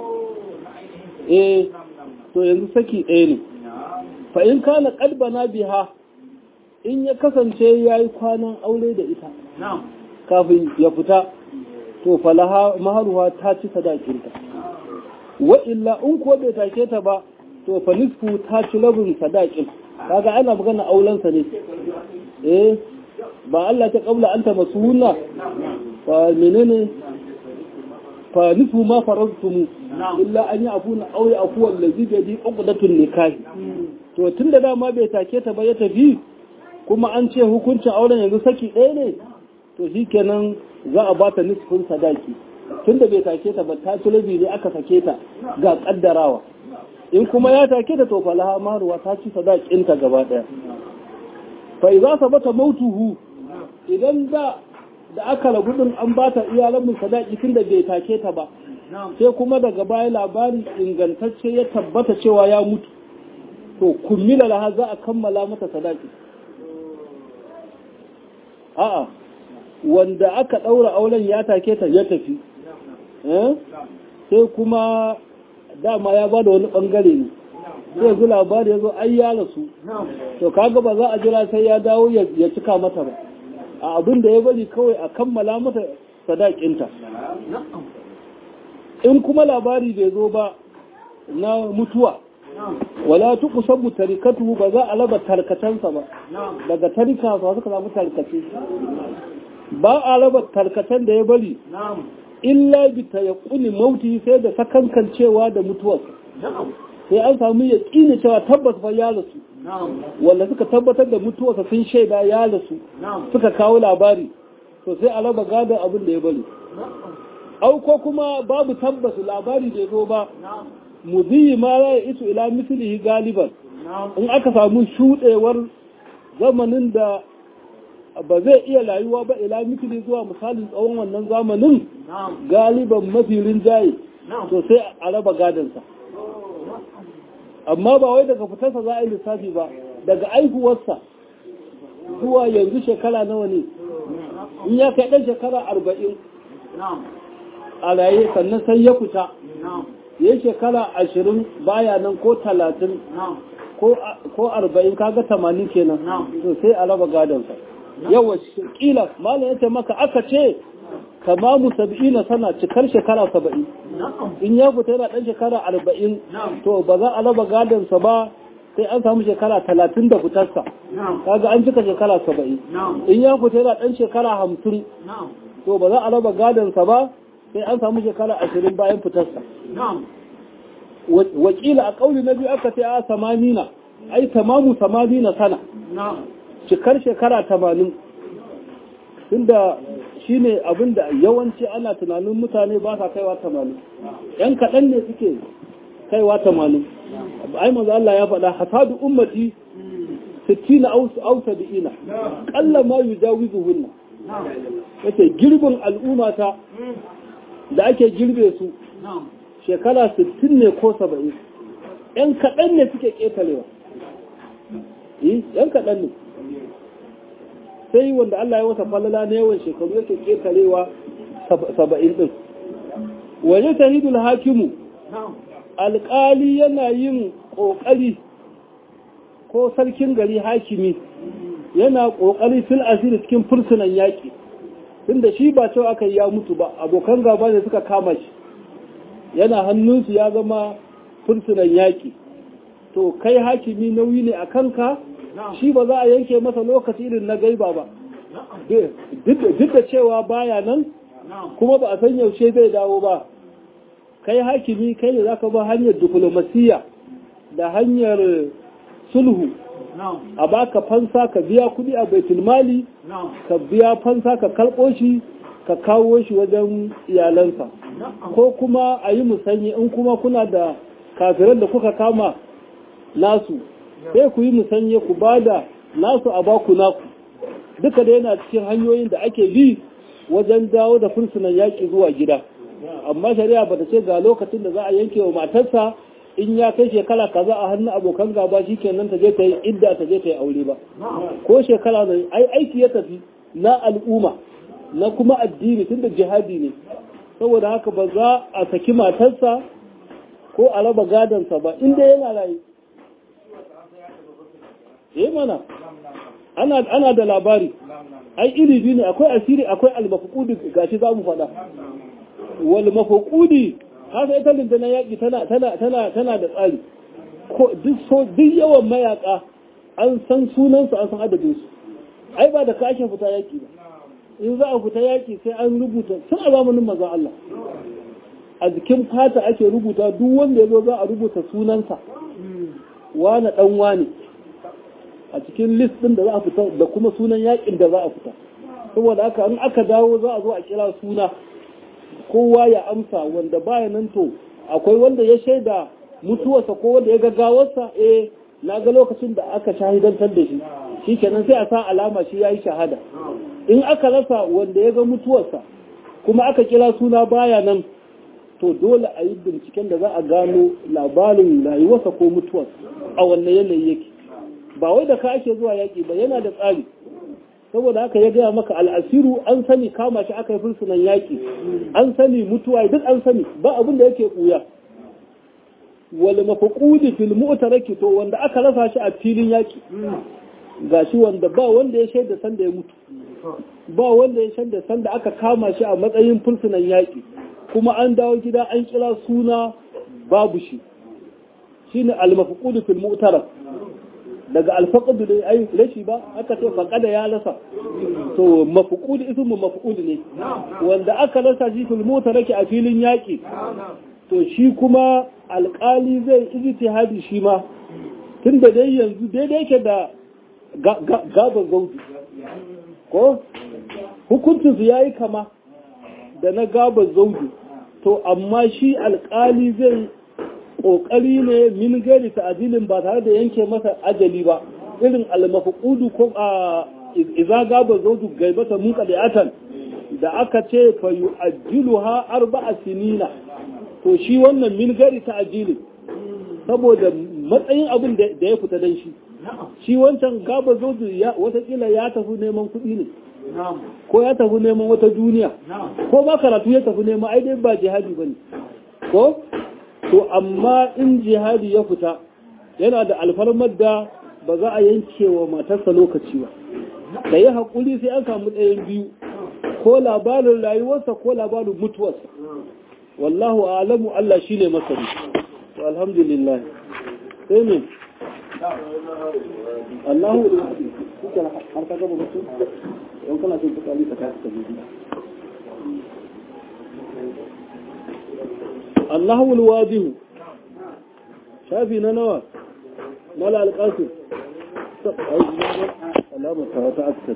eh to yanzu saki ɗaya ne fa in kana qalbana biha in ya kasance yayi kwanan aure da ita kafin ya fita to falaha maharuha ta ci sadakinta wa illa in ko bai take ta ba to fa nisfu ta ci rabin sadakin kaga ana magana aulansa ne eh ba Allah ta kabla anta masuna fa menene fa nisfu ma faradtum illa an ya'funa aw ya'fu allazi bi yadi uqdatun nikah to tunda dama bai take ta ba ya tafi kuma an ce hukuncin auren yanzu saki ɗaya ne to shikenan za a bata nisfin sadaki tunda bai take ta ba ta tulabi ne aka sake ta ga kaddarawa in kuma ya take ta to falaha maruwa ta ci sadakinta gaba daya fa idza sabata mautuhu idan da da aka rabu din an bata iyalan mu sadaki tunda bai take ta ba sai kuma daga baya labari ingantacce ya tabbata cewa ya mutu to kummila laha za a kammala mata sadaki a'a wanda aka ɗaura auren ya take ta ya tafi sai kuma dama ya bada wani ɓangare ne sai zu labari ya zo ai ya rasu to kaga ba za a jira sai ya dawo ya cika mata ba a abin da ya bari kawai a kammala mata sadakinta in kuma labari bai zo ba na mutuwa wala tuku sabu tarikatu ba za a raba tarkacensa ba daga tarika ba suka samu tarkace ba a raba tarkacen da ya bari illa bi tayaqquni mauti sai da sakankan cewa da mutuwar sai an samu yaqini cewa tabbas fa ya rasu wanda suka tabbatar da mutuwarsa sun shaida ya rasu suka kawo labari to sai a raba gadon abin da ya bari au ko kuma babu tabbas labari da zo ba mudiyi ma ya isu ila mislihi galiban in aka samu shudewar zamanin da ba zai iya layuwa ba ila misli zuwa misalin tsawon wannan zamanin galiban mafi rinjaye to sai a raba gadansa amma ba wai daga fitarsa za a yi lissafi ba daga aihuwarsa zuwa yanzu shekara nawa ne in ya kai ɗan shekara arba'in a raye sannan sai ya fita ya shekara ashirin baya nan ko talatin ko arba'in kaga tamanin kenan to sai a raba gadonsa yawa kila malam ya ce maka aka ce tamamu saba'ina sana cikar shekara saba'in in ya fita yana ɗan shekara arba'in to ba za a raba gadonsa ba sai an samu shekara talatin da fitarsa kaga an cika shekara saba'in in ya fita yana ɗan shekara hamsin to ba za a raba gadonsa ba sai an samu shekara ashirin bayan fitarsa wakila a ƙauli na biyu aka ce a samanina ai tamamu samanina sana cikar shekara tamanin tunda shi ne abinda yawanci ana tunanin mutane ba sa kaiwa tamanin yan kaɗan ne suke kaiwa tamanin ai maza Allah ya faɗa hasadu ummati sittina au sab'ina qalla ma yujawizuhunna yace girbin al'ummata da ake girbe su shekara 60 ne ko 70 'yan kaɗan ne suke ƙetarewa ‘yan kaɗan ne sai wanda Allah ya wata falala na yawan shekaru yake ƙetarewa saba'in ɗin waje tahidul hakimu alƙali yana yin ƙoƙari ko sarkin gari hakimi yana ƙoƙari fil asiri cikin fursunan yaƙi tunda shi ba cewa aka yi ya mutu ba abokan gaba ne suka kama shi yana hannunsu ya zama fursunan yaƙi to kai hakimi nauyi ne a kanka shi ba za a yanke masa lokaci irin na gaiba ba duk da cewa baya nan kuma ba a san yaushe zai dawo ba kai hakimi kai ne za ka ba hanyar diplomasiya da hanyar sulhu a baka fansa ka biya kudi a baitulmali ka biya fansa ka karɓo shi ka kawo shi wajen iyalansa ko kuma a yi musanyi in kuma kuna da kafiran da kuka kama nasu sai ku yi musanye ku ba da nasu a baku naku duka da yana cikin hanyoyin da ake bi wajen dawo da fursunan yaƙi zuwa gida amma shari'a ba ta ce ga lokacin da za a yanke wa matarsa in ya kai shekara kaza a hannun abokan gaba shi kenan ta je ta yi idda ta je ta yi aure ba ko shekara da ai aiki ya tafi na al'umma na kuma addini tunda jihadi ne saboda haka ba za a saki matarsa ko a raba gadansa ba inda yana rayu eh mana ana ana da labari ai iri biyu ne akwai asiri akwai al-mafqudi gashi za mu faɗa wal mafqudi haka ita linda yaƙi tana tana tana tana da tsari ko duk so duk yawan mayaka an san sunan su an san adadin su ai ba da ka ake fita yaƙi ba in za a fita yaƙi sai an rubuta tun a zamanin maza Allah a jikin fata ake rubuta duk wanda ya zo za a rubuta sunansa wane ɗan wane a cikin list ɗin da za a fita da kuma sunan yaƙin da za a fita saboda haka in aka dawo za a zo a kira suna kowa ya amsa wanda baya nan to akwai wanda ya shaida mutuwarsa ko wanda ya gaggawarsa eh na ga lokacin da aka shahidantar da shi shi kenan sai a sa alama shi ya yi shahada in aka rasa wanda ya ga mutuwarsa kuma aka kira suna baya nan to dole a yi binciken da za a gano labarin rayuwarsa ko mutuwarsa a wannan yanayi yake ba wai da ka ake zuwa yaƙi ba yana da tsari saboda haka ya gaya maka al'asiru an sani kama shi aka yi fursunan yaƙi an sani mutuwa duk an sani ba abin da yake ɓuya wal mafaqudi fil mu'taraki to wanda aka rasa shi a filin yaƙi gashi wanda ba wanda ya shaida sanda ya mutu ba wanda ya shaida sanda aka kama shi a matsayin fursunan yaƙi kuma an dawo gida an kira suna babu shi shine al mafaqudi fil mu'tarak daga alfaƙadu da ai rashi ba aka ce faƙada ya rasa to mafuƙudi ismu mafuƙudi ne wanda aka rasa shi fil mota rake a filin yaƙi to shi kuma alƙali zai ijtihadi shi ma tun da dai yanzu daidai yake da gaban gaudu ko hukuncin su yayi kama da na gaban zaudu to amma shi alƙali zai ƙoƙari ne min gari ta'adilin ba tare da yanke masa ajali ba irin almafuqudu ko a idza gaba zawju gaibata mun qadi'atan da aka ce fa yu'ajjiluha arba'a sinina to shi wannan min gari ta'adilin saboda matsayin abin da ya fita dan shi shi wancan gaba zawju watakila ya tafi neman kuɗi ne ko ya tafi neman wata duniya ko ba karatu ya tafi neman ai dai ba jihadi bane ko to amma in jihadi ya fita yana da alfarmar da ba za a yanke wa matarsa lokaci ba da yi haƙuri sai an samu ɗayan biyu ko labarin rayuwarsa ko labarin mutuwarsa wallahu alamu Allah shi ne masari to alhamdulillah sai ne Allahu har ka gaba mutu yan kana son fitsari ka tafi ka bibi Allahu alwadihu shafi na nawa mala alqasim alama ta wata askar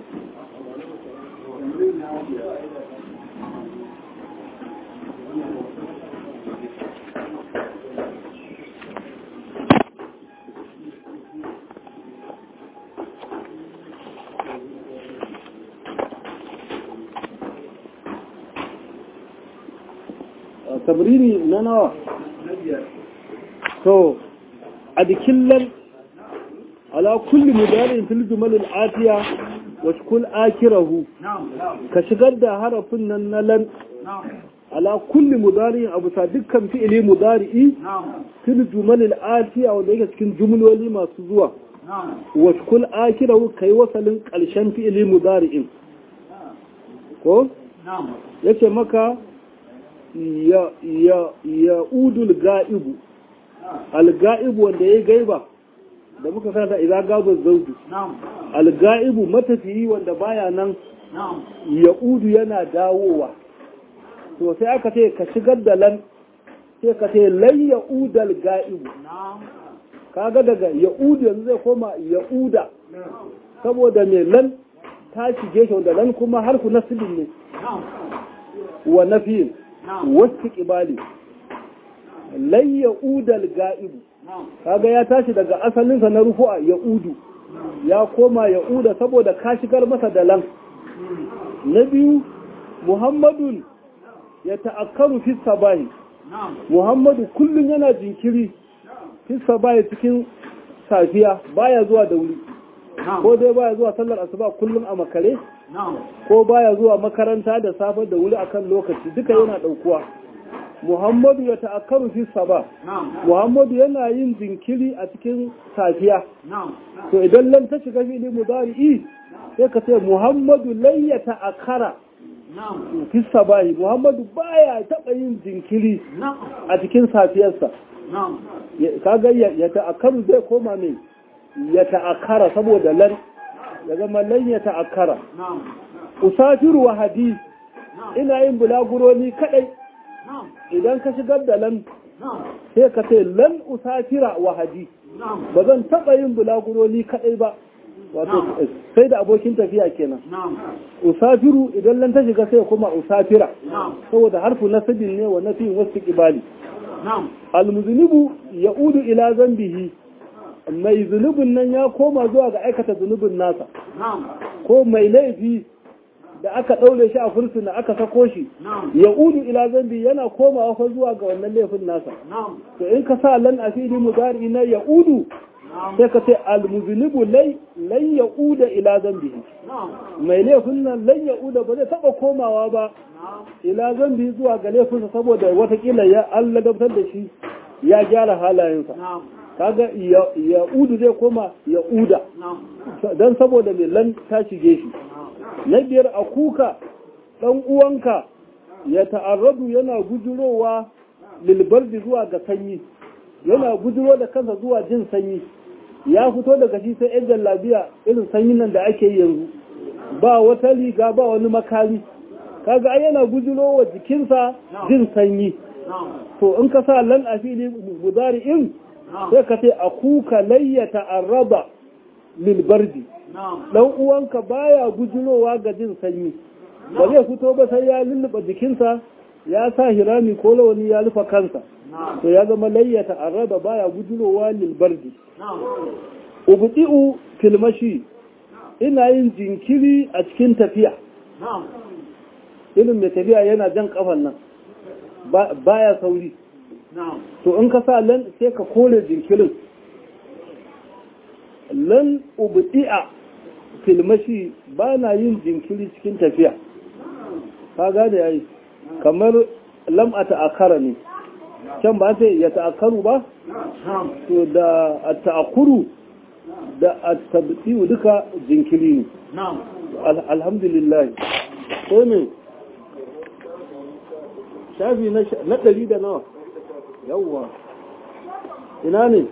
tabrini na nawa to a jikin lan ala kulli mudarin fil jumal al atiya wa shkul akirahu ka shigar da harafin nan na lan ala kulli mudarin abu sa dukkan fi'ili mudari'i fil jumal al atiya wanda yake cikin jumloli masu zuwa wa shkul akirahu kai wasalin karshen fi'ili mudari'in ko yace maka ya ya ya udul ga'ibu al-ga'ibu wanda ya gaiba da muka karanta idan gaba zaudu al-ga'ibu matafiyi wanda baya nan ya udu yana dawowa to sai aka ce ka shigar da lan sai ka ce lan ya udal ga'ibu kaga daga ya udu yanzu zai koma ya uda saboda mai lan ta shige shi wanda lan kuma harfu nasibin ne wa nafiyin wasu ƙibali lai ya udal ga'ibu kaga ya tashi daga asalinsa na rufu'a ya udu ya koma ya uda saboda ka shigar masa da lan na biyu muhammadun ya ta'akkaru fi sabahi muhammadu kullum yana jinkiri fi sabahi cikin safiya baya zuwa da wuri ko dai baya zuwa sallar asuba kullum a makare ko baya zuwa makaranta da safe da wuri akan lokaci duka yana daukuwa Muhammadu ya ta'akkaru fi saba Muhammadu yana yin jinkiri a cikin safiya to idan lan ta shiga fili mudari'i sai ka ce Muhammadu lai ya ta'akkara fi sabahi Muhammadu baya taba yin jinkiri a cikin safiyarsa kaga ya ta'akkaru zai koma mai ya ta'akkara saboda lan ya zama lan ya ta'akkara usafiru wa hadis ina yin bulaguroni kadai idan ka shigar da lan sai ka ce lan usafira wa hadis ba zan taba yin bulaguroni kadai ba wato sai da abokin tafiya kenan usafiru idan lan ta shiga sai kuma usafira saboda harfu nasibin ne wa nafi wasu kibali almuzunibu ya'udu ila zambihi mai zunubin nan ya koma zuwa ga aikata zunubin nasa ko mai laifi da aka ɗaure shi a fursuna aka sako shi ya udu ila zambi yana komawa fa zuwa ga wannan laifin nasa to in ka sa lan a fili mudari na ya udu sai ka ce almuzinibu lai lan ya uda ila zambi mai laifin nan lan ya uda ba zai taɓa komawa ba ila zambi zuwa ga laifinsa saboda watakila ya Allah dabtar da shi ya gyara halayensa kaga ya udu zai koma ya uda don saboda mai lan ta shige shi na biyar a kuka ɗan uwanka ya ta'arradu yana gujurowa lilbardi zuwa ga sanyi yana gujiro da kansa zuwa jin sanyi ya fito daga shi sai yan jallabiya irin sanyin nan da ake yi yanzu ba wata riga ba wani makami kaga ai yana gujiro wa jikinsa jin sanyi to in ka sa lan a fili gudari in sai ka ce a kuka layya ta'arraba lilbardi dan uwanka baya gujirowa ga jin sanyi ba zai fito ba sai ya lulluɓa jikinsa ya sa hirami ko lawani ya rufa kansa to ya zama layyata araba baya gujirowa lilbardi ubdi'u filmashi ina yin jinkiri a cikin tafiya irin mai tafiya yana jan kafan nan baya sauri to in ka sa lan sai ka kore jinkirin lan ubdi'a filmashi ba na yin jinkiri cikin tafiya ka gane yayi kamar lam a ta'akara ne can ba sai ya ta'akaru ba to da a ta'akuru da a tabbiyu duka jinkiri ne alhamdulillah ko ne shafi na ɗari da nawa yawwa ina ne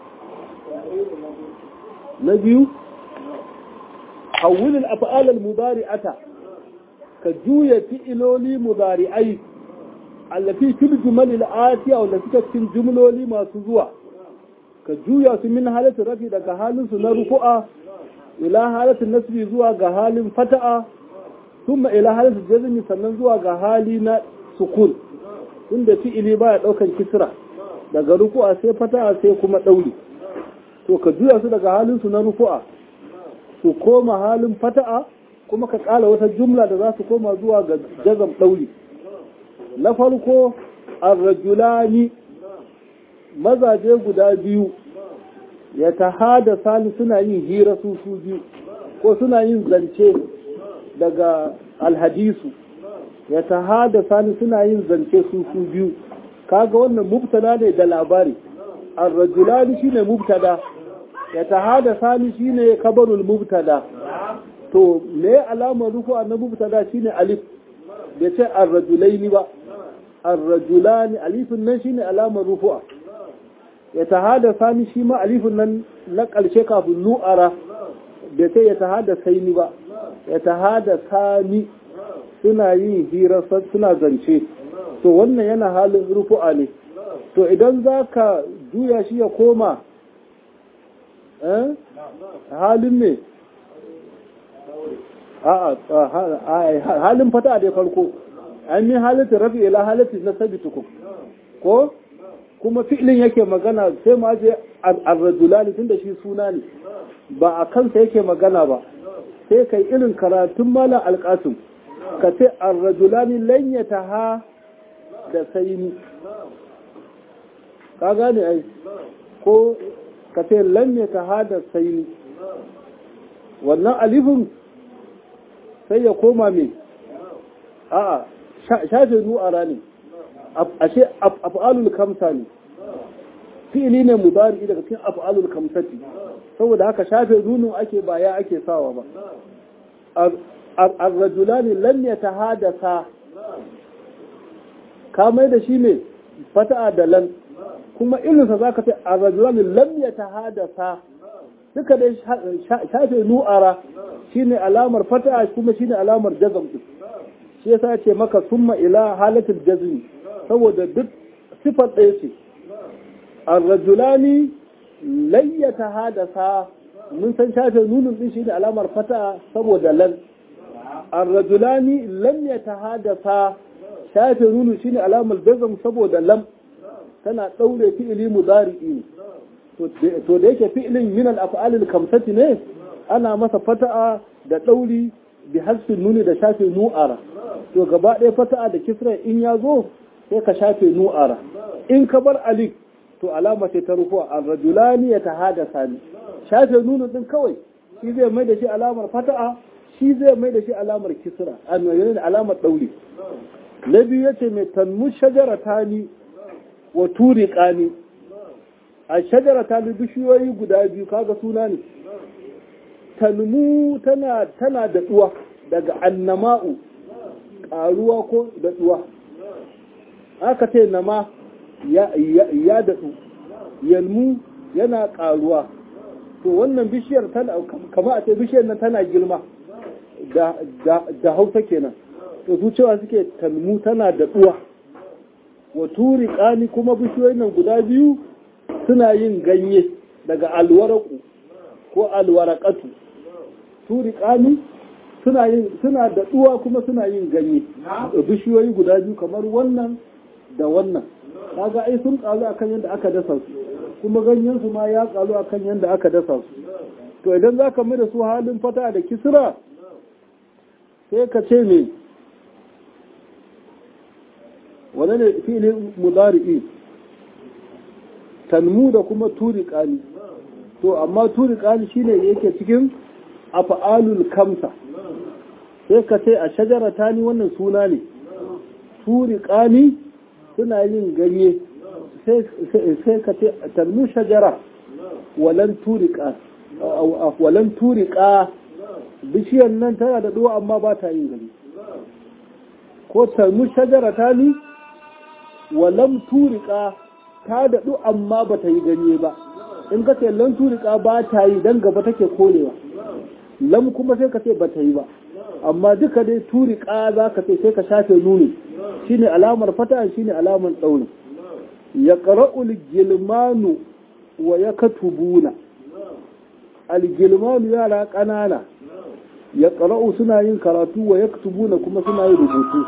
na biyu hawilin af'alal mudari'ata ka juya fi'iloli mudari'ai allafi fil jumalil atiya wanda suka cikin jumloli masu zuwa ka juya su min halatin rafi daga halin su na rufu'a ila halatin nasbi zuwa ga halin fata'a thumma ila halatin jazmi sannan zuwa ga hali na sukun inda fi'ili baya daukan kisra daga rufu'a sai fata'a sai kuma dauri to ka juya su daga halin su na rufu'a su koma halin fata'a kuma ka kala wata jumla da za su koma zuwa ga jazam dauri na farko arrajulani mazaje guda biyu ya tahada sani suna yin hira su su biyu ko suna yin zance daga alhadisu ya tahada sani suna yin zance su su biyu kaga wannan mubtada ne da labari arrajulani shine mubtada ya tahada sani shine kabarul mubtada to me alamar rufu na mubtada shine alif bai ce arrajulaini ba arrajulani alifin nan shine alamar rufu'a ya tahada sani shi ma alifin nan na ƙarshe kafin nu'ara bai ce ya tahada saini ba ya tahada sani suna yin hira suna zance to wannan yana halin rufu'a ne to idan za ka juya shi ya koma halin ne halin fata da farko an yi halittar rafi ila halittar na sabi tukun ko kuma fi'ilin yake magana sai ma je arrajulani tun da shi suna ne ba a kansa yake magana ba sai kai irin karatun malam alƙasim ka ce arrajulani lanyata ha da saini ka gane ai ko ka ce lanyata ha da saini wannan alifin sai ya koma mai a'a shafe nu'ara ne ashe af'alul kamsa ne fi'ili ne mudari daga cikin af'alul kamsati saboda haka shafe nunun ake ba ya ake sawa ba ar-rajulani lam yatahadatha ka mai da shi ne fata'a da lan kuma irinsa zaka ce ar-rajulani lam yatahadatha duka dai shafe nu'ara shine alamar fata'a kuma shine alamar jazm din shi yasa ce maka summa ila halatul jazmi saboda duk sifar ɗaya ce ar-rajulani layyata hadasa mun san shafe nunun din shine alamar fata'a saboda lan ar-rajulani lam yatahadasa shafe nunun shine alamar jazm saboda lam tana daure fi'ili mudari'i ne to da yake fi'ilin min al-af'al al-kamsati ne ana masa fata'a da dauri bi hasfin nuni da shafe nu'ara to gaba ɗaya fata'a da kisra in ya zo sai ka shafe nu'ara in ka bar alif to alama ce ta rufuwa ar-rajulani yatahadasa ni shafe nunu din kawai shi zai mai da shi alamar fata'a shi zai mai da shi alamar kisra a mai da alamar dauri na biyu yace mai tanmu shajaratani wa turiqani a shajara ta bishiyoyi guda biyu kaga suna ne talmu tana tana da duwa daga annama'u karuwa ko da duwa aka ce nama ya ya daɗu yalmu yana karuwa to wannan bishiyar tana kama a ce bishiyar nan tana girma da hausa kenan to su cewa suke talmu tana da duwa wa turi kuma bishiyoyin nan guda biyu suna yin ganye daga alwaraku ko alwarakatu turiƙani suna yin suna da duwa kuma suna yin ganye bishiyoyi guda biyu kamar wannan da wannan kaga ai sun kalu akan yadda aka dasa su kuma ganyen su ma ya kalu akan yadda aka dasa su to idan zaka mai da su halin fata da kisra sai ka ce me wannan ne fi'ilin mudari'i tanmu da kuma turiƙani to amma turiƙani shine yake cikin afa'alul kamsa sai ka ce a shajara tani wannan suna ne turiƙani suna yin ganye sai ka ce tanmu shajara walan turiƙa walan turiƙa bishiyar nan tana da duwa amma ba ta yin gani ko tanmu shajara tani walam turiƙa ta daɗu amma ba ta yi ganye ba in ka ce lan turika ba ta yi dan gaba take korewa lam kuma sai ka ce ba ta yi ba amma duka dai turika za ka ce sai ka shafe nuni shine alamar fata shine alamar ɗauri ya ƙara'ul gilmanu wa ya katubuna algilmanu yara ƙanana ya ƙara'u suna yin karatu wa ya katubuna kuma suna yin rubutu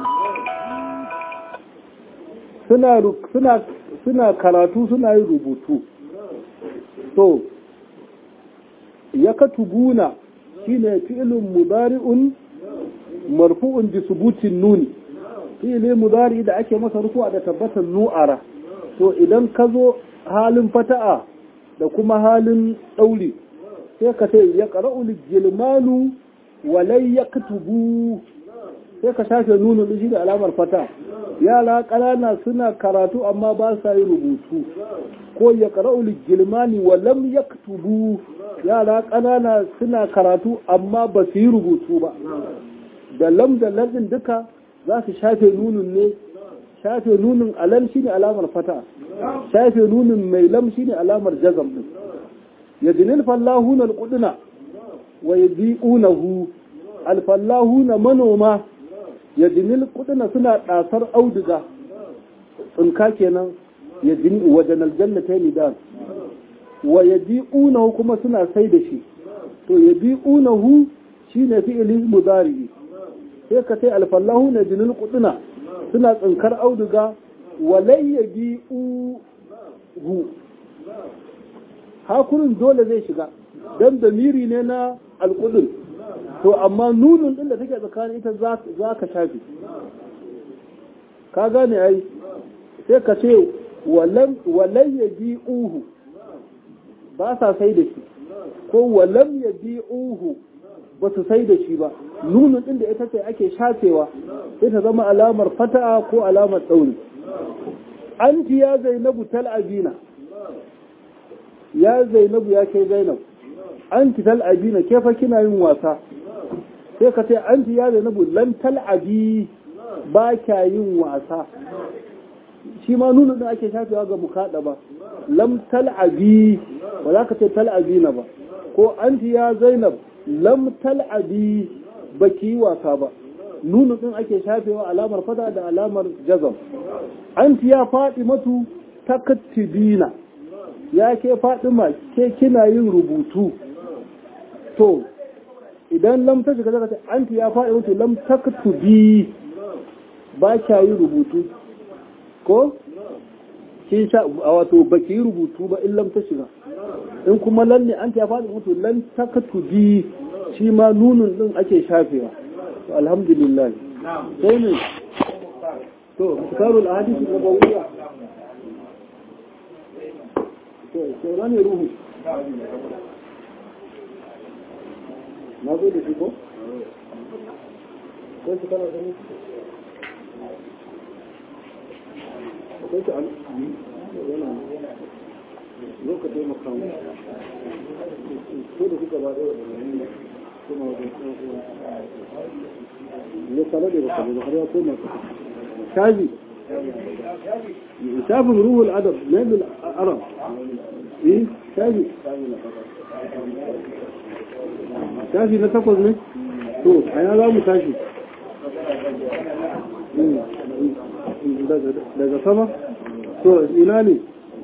suna karatu suna yin rubutu to ya katubuna shine fi'ilun mudari'un marfu'un bi subutin nuni fi'ili mudari da ake masa rufu'a da tabbatar nu'ara to idan ka zo halin fata'a da kuma halin ɗauri sai ka ce ya ƙara'ul gilmanu walai ya kutubu sai ka shafe nuna shi da alamar fata yara ƙanana suna karatu amma ba sa yi rubutu ko ya ƙara'ul gilmani walam ya kutubu yara ƙanana suna karatu amma ba su yi rubutu ba da lam da lardin duka za su shafe nunin ne shafe nunin alam shine alamar fata shafe nunin mai lam shine alamar jazam din yadinil fallahuna alquduna wa yadiunahu alfallahuna manoma yadinil quduna suna dasar auduga tsinka kenan yadin wajen aljannatayn dan wa yadiunahu kuma suna sai da shi to yadiunahu shine fi'il mudari sai ka sai alfallahuna yadinil quduna suna tsinkar auduga walai yadiu hu hakurin dole zai shiga don damiri ne na alkudin to amma nunun din da take tsakanin ita za ka shafi ka gane ai sai ka ce walai ya bi uhu ba sa sai da shi ko walam ya bi uhu ba su sai da shi ba nunun din da ita ce ake shafewa sai ta zama alamar fata'a ko alamar tsauni an ya zainabu tal'abina ya zainabu ya kai zainab an ki tal'abina ke fa kina yin wasa sai ka ce an ya zainabu lan tal'abi ba kya yin wasa shi ma nuna da ake shafewa ga mukaɗa ba lam tal'abi ba za ka ce tal'abina ba ko an ya zainab lam tal'abi ba ki yi wasa ba nuna din ake shafewa alamar fada da alamar jazam an ya faɗi matu takattibina ya ke faɗima ke kina yin rubutu to idan lam ta shiga zaka an ya faɗi matu lam taktubi ba kya yin rubutu ko kin sha a wato baki yi rubutu ba in lam ta shiga in kuma lan ne an ya faɗi mutu lan taktubi shi ma nunun din ake shafewa to alhamdulillah sai ne to mutarul ahadith nabawiyya to sai rane ruhu na zo da shi ko sai su kana gani akwai ta an yana zo ka taimaka mu ko da kuka ba da wadda kuma wajen ya kala da bakale ba har ya koma ka shafi shafin ruhul adab na yadda arab eh shafi shafi na takwas ne to a yana za mu tashi daga sama to ina ne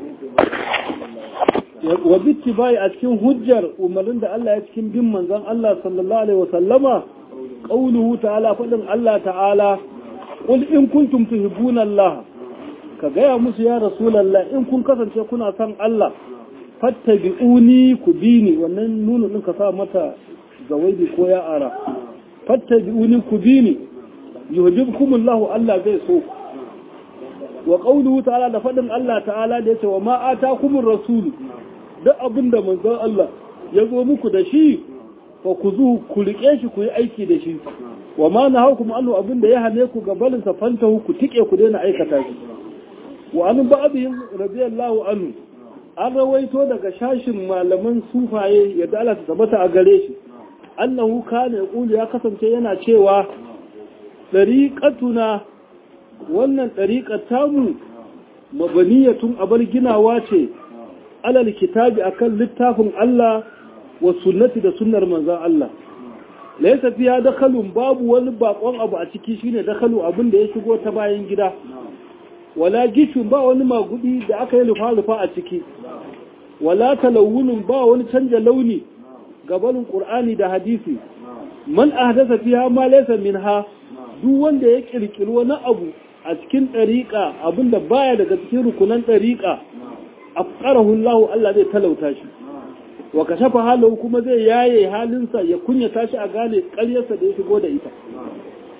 wa bitti bai a cikin hujjar umarnin da Allah ya cikin bin manzon Allah sallallahu alaihi wasallama qauluhu ta'ala fadin Allah ta'ala qul in kuntum tuhibbuna Allah ka gaya musu ya rasulullah in kun kasance kuna son Allah fattabi'uni ku bini wannan nunu din ka sa mata zawaibi ko ya ara fattabi'uni ku bini yuhibbukumullahu Allah zai so wa qawluhu ta'ala da fadin Allah ta'ala da yace wa ma atakumur rasul duk abinda manzon Allah ya zo muku da shi fa ku zu ku rike shi ku yi aiki da shi wa ma nahakum anhu abinda ya hane ku ga balin sa fantahu ku tike ku daina aikata shi wa an ba'dihim radiyallahu anhu an rawaito daga shashin malaman sufaye yadda Allah ta tabbata a gare shi annahu kana yaqulu ya kasance yana cewa dariqatuna wannan dariqat tamu mabaniyatun abar ginawa ce alal kitabi akan littafin Allah wa sunnati da sunnar manzon Allah laysa fiya dakhalun babu wani bakon abu a ciki shine dakhalu abin da ya shigo ta bayan gida wala gishun ba wani magudi da aka yi lufa-lufa a ciki wala talawunin ba wani canja launi gabanin ƙur'ani da hadisi man ahdasa fiha ma laysa minha duk wanda ya kirkiri wani abu a cikin ɗariƙa abinda baya daga cikin rukunan ɗariƙa afqarahu Allah Allah zai talauta shi wa kashafa halahu kuma zai yaye halinsa ya kunyata shi a gane ƙaryarsa da ya shigo da ita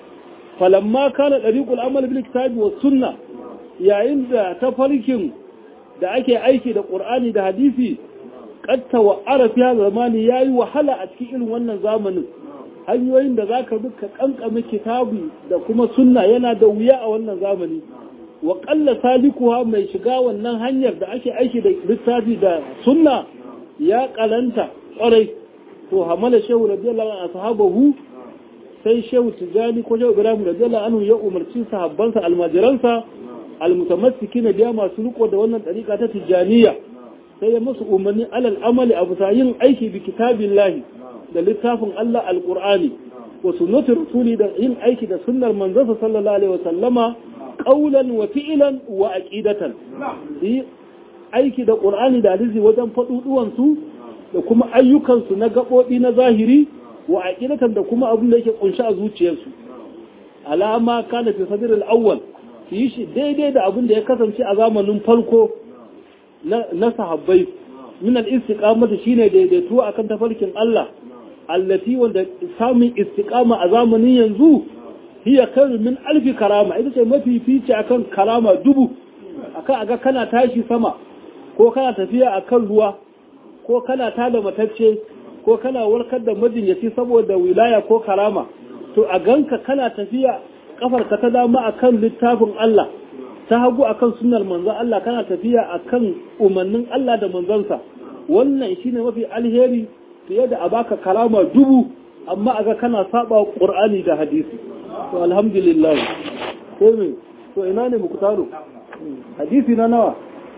falamma kana dariqul amal bil kitabi was sunna yayin da tafarkin da ake aiki da qur'ani da hadisi qatta wa arafi hadha zamani yayi wahala a cikin irin wannan zamanin hanyoyin da zaka duka kankame kitabi da kuma sunna yana da wuya a wannan zamani wa qalla salikuha mai shiga wannan hanyar da ake aiki da littafi da sunna ya kalanta kwarai to hamala shehu radiyallahu anhu ashabahu sai shehu tijani ko shehu ibrahim radiyallahu anhu ya umarci sahabbansa almajiransa almutamassikina biya masu riko da wannan dariƙa ta tijaniya sai ya musu umarni alal amali abu ta yin aiki bi kitabillahi da littafin Allah alqur'ani wa sunnati rasuli da yin aiki da sunnar manzon sallallahu alaihi wasallama qawlan wa fi'lan wa aqidatan yi aiki da qur'ani da hadisi wajen faduduwan su da kuma ayyukan su na gabobi na zahiri wa aqidatan da kuma abin da yake kunshi a zuciyarsu alama kana fi sadr al-awwal yi shi daidai da abin da ya kasance a zamanin farko na sahabbai min al-istiqamati shine daidaito akan tafarkin Allah allati wanda samun istiqama a zamanin yanzu hiya kairu min alfi karama ita ce mafi fice akan karama dubu akan aga kana tashi sama ko kana tafiya akan ruwa ko kana tada matacce ko kana warkar da majinyaci saboda wilaya ko karama to a ganka kana tafiya kafarka ta dama akan littafin Allah ta hagu akan sunnar manzon Allah kana tafiya akan umarnin Allah da manzansa wannan shine mafi alheri fiye da a baka kalama dubu amma aga kana saba Qur'ani da hadisi to alhamdulillah sai me to ina ne muku taro hadisi na nawa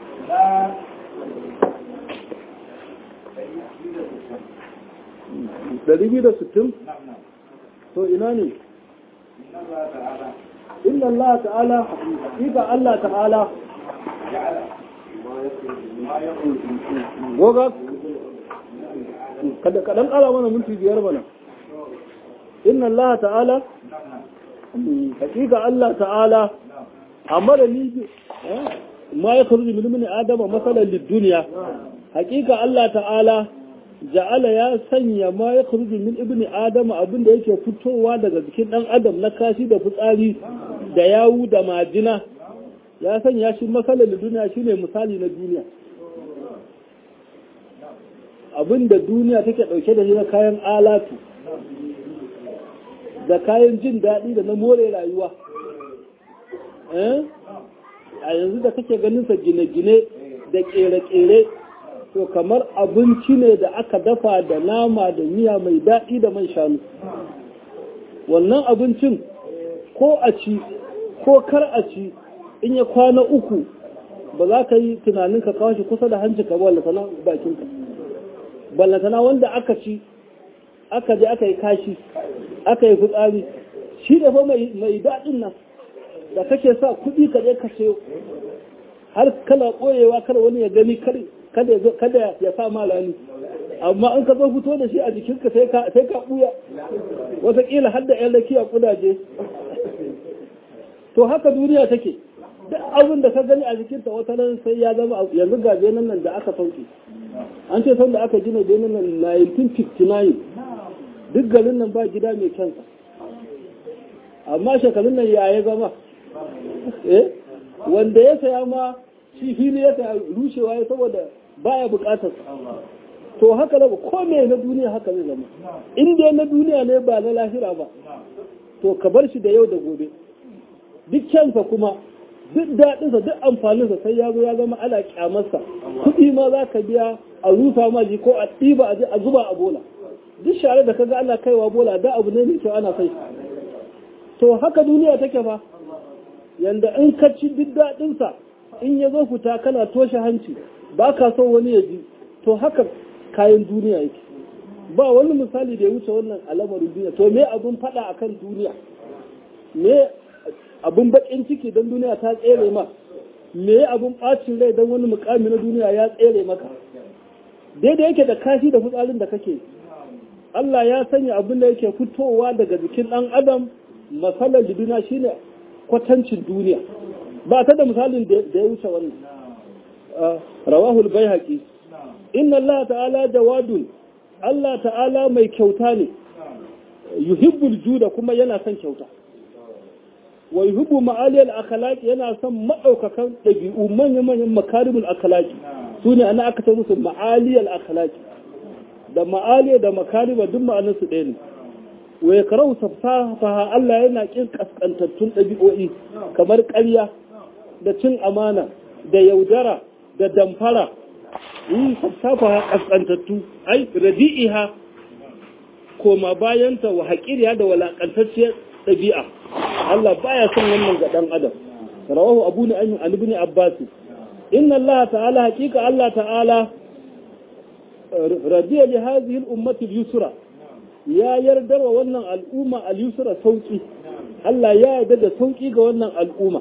Dari biyu da sittin? To ina ne? inna Allah ta'ala haƙiƙa Allah ta'ala goga kada kaɗan ƙara mana minti biyar mana inna Allah ta'ala haƙiƙa Allah ta'ala amma da ni ma ya karu min min adama masalan duniya haƙiƙa Allah ta'ala ja'ala ya sanya ma ya kharuju min ibni adam abinda yake fitowa daga jikin dan adam na kashi da fitsari da yawu da majina ya sanya shi masalan da duniya shine misali na duniya abinda duniya take dauke da shi na kayan alatu da kayan jin daɗi da na more rayuwa a yanzu da kake ganin sa gine-gine da ƙere-ƙere to kamar abinci ne da aka dafa da nama da miya mai daɗi da man shanu wannan abincin ko a ci ko kar a ci in ya kwana uku ba za ka yi tunanin ka kawo shi kusa da hanci ka ballatana bakinka ballatana wanda aka ci aka je aka yi kashi aka yi fitsari shi da fa mai daɗin nan da kake sa kuɗi ka je ka sayo har kana ɓoyewa kar wani ya gani kare kada ya sa malami amma in ka zo fito da shi a jikinka sai ka sai ka buya wataƙila har da 'yan rakiya kudaje to haka duniya take duk abin da ka gani a jikinta wata nan sai ya zama yanzu ga benin nan da aka sauke an ce sanda aka gina benin nan 1959 duk garin nan ba gida mai kyansa amma shekarun nan ya ya zama eh wanda ya saya ma shi fili ya saya rushewa ya saboda baya bukatar to haka da ko me na duniya haka zai zama in dai na duniya ne ba na lahira ba to ka bar shi da yau da gobe duk kyansa kuma duk daɗinsa duk amfaninsa sai ya zo ya zama ana kyamarsa kuɗi ma za ka biya a rusa ma ji ko a ɗiba a je a zuba a bola duk share da kaga ana kaiwa bola da abu ne mai kyau ana sai to haka duniya take fa yanda in ka ci duk daɗinsa in ya zo fita kana toshe hanci ba ka son wani ya ji to haka kayan duniya yake ba wani misali da ya wuce wannan al'amarin duniya to me abun faɗa akan duniya me abun baƙin ciki don duniya ta tsere ma me abun ɓacin rai don wani mukami na duniya ya tsere maka daidai yake da kashi da fitsarin da kake Allah ya sanya abin da yake fitowa daga jikin ɗan adam masalar duniya shine kwatancin duniya ba ta da misalin da ya wuce wannan rawahul baihaqi inna Allah ta'ala jawadun Allah ta'ala mai kyauta ne yuhibbul juda kuma yana son kyauta wa yuhibbu ma'aliyal akhlaq yana son madaukakan dabi'u manyan manyan makarimul akhlaq sune ana aka ta musu ma'aliyal akhlaq da ma'aliya da makarima duk ma'anar su ɗaya ne wa yakrau safsafa Allah yana kin kaskantattun dabi'o'i kamar ƙarya da cin amana da yaudara da damfara yi safsafa kaskantattu ai radi'iha koma bayanta wa haƙiriya da walaƙantacciyar ɗabi'a Allah baya son wannan ga ɗan adam rawahu abu ni an ibn abbas inna Allah ta'ala haqiqa Allah ta'ala radiya li hadhihi al-ummati al-yusra ya yarda wa wannan al'umma al-yusra sauki Allah ya yarda da sauki ga wannan al'umma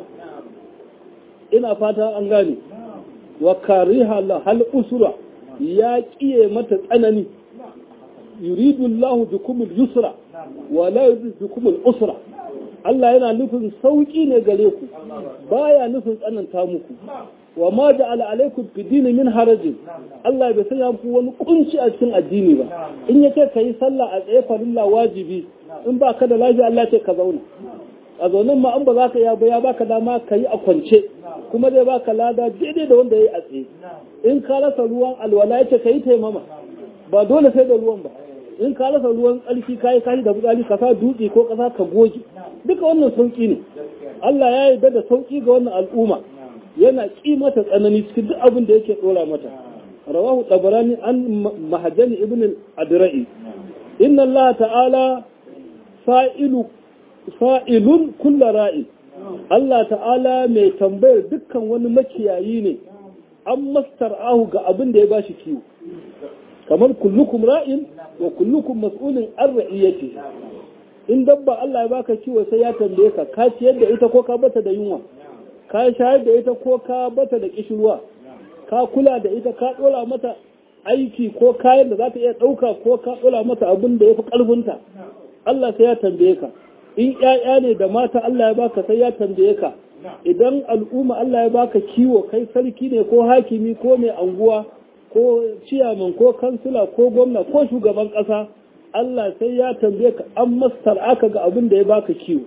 ina fata an gane wa kariha hal usra ya kiye mata tsanani yuridu Allah bikum al-yusra wa la yuridu bikum al-usra Allah yana nufin sauki ne gare ku baya nufin tsananta muku wa ma ja'ala alaikum fi dini min harajin Allah bai sanya muku wani kunci a cikin addini ba in yace kai sallah a tsaye farilla wajibi in ba ka da lafiya Allah ce ka zauna a zaunin ma an ba za ka ya ba ya baka dama ka yi a kwance kuma zai baka lada daidai da wanda ya yi a tsaye in ka rasa ruwan alwala ya ce ka yi taimama ba dole sai da ruwan ba in ka rasa ruwan tsarki ka yi kashi da fitsari ka sa dutse ko kasa ka goge duka wannan sauki ne Allah ya yarda da sauki ga wannan al'umma yana ƙi mata tsanani cikin duk abin da yake ɗora mata rawahu tabarani an mahajani ibn al-adra'i inna Allah ta'ala fa'ilu fa'ilun kulla ra'i Allah ta'ala mai tambayar dukkan wani makiyayi ne an mastar'ahu ga abin da ya bashi kiwo kamar kullukum ra'in wa kullukum mas'ulin an ra'iyyati in dabba Allah ya baka kiwo sai ya tambaye ka ka ciyar da ita ko ka bata da yunwa ka shayar da ita ko ka bata da kishirwa ka kula da ita ka dora mata aiki ko kayan da za ta iya ɗauka ko ka dora mata abin da ya fi ƙarfinta Allah sai ya tambaye ka in ƴaƴa ne da mata Allah ya baka sai ya tambaye ka idan al'umma Allah ya baka kiwo kai sarki ne ko hakimi ko mai anguwa ko ciyaman ko kansila ko gwamna ko shugaban ƙasa Allah sai ya tambaye ka an mastar aka ga abin da ya baka kiwo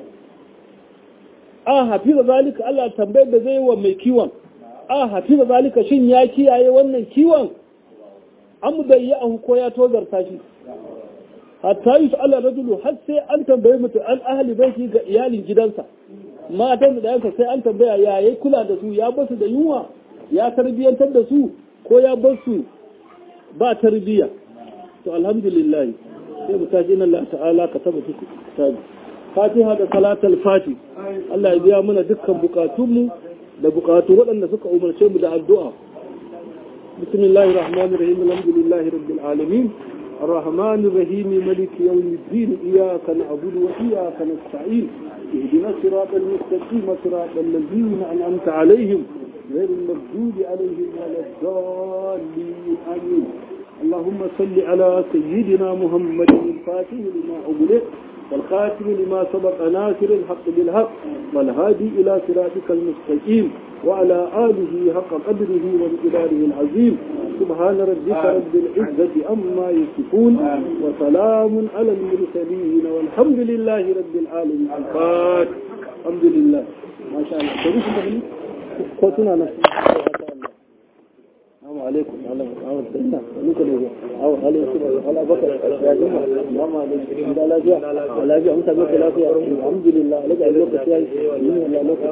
a hafiza zalika Allah tambayar da zai wa mai kiwon a hafiza zalika shin ya kiyaye wannan kiwon an bai yi ahu ko ya tozarta shi hatta yi su Allah rajulu har sai an tambayi mutum an ahali baiti ga iyalin gidansa matan da yanka sai an tambaya ya yi kula da su ya basu da yunwa ya tarbiyyantar da su ko ya basu ba tarbiyya to alhamdulillah sai mu tashi inna Allah ta'ala ka taba su kitabi fatiha da salatul fati Allah ya biya mana dukkan bukatunmu da bukatu waɗanda suka umarce mu da addu'a bismillahir rahmanir rahim alhamdulillahi rabbil alamin الرحمن الرحيم ملك يوم الدين إياك نعبد وإياك نستعين اهدنا الصراط المستقيم صراط الذين أنعمت عليهم غير المغضوب عليهم ولا الضالين آمين اللهم صل على سيدنا محمد الفاتح لما أغلق والخاتم لما سبق ناصر الحق بالحق والهادي إلى صراطك المستقيم وعلى آله حق قدره ومقداره العظيم سبحان ربك رب العزة أما يصفون وسلام على المرسلين والحمد لله رب العالمين الفاتح الحمد لله ما شاء الله تروح مهني قوتنا نفسي السلام عليكم أو سيدنا نكره أو علي على بكر يا جماعة السلام عليكم لا لا جاء لا جاء أنت بك لا فيها الحمد لله لك أن لك فيها من لا لك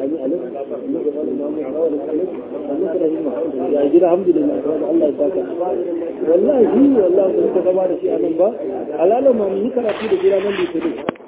يا جل الحمد لله الله يبارك والله هي والله أنت كما شيء أنا با على لما من يكره في الجيران اللي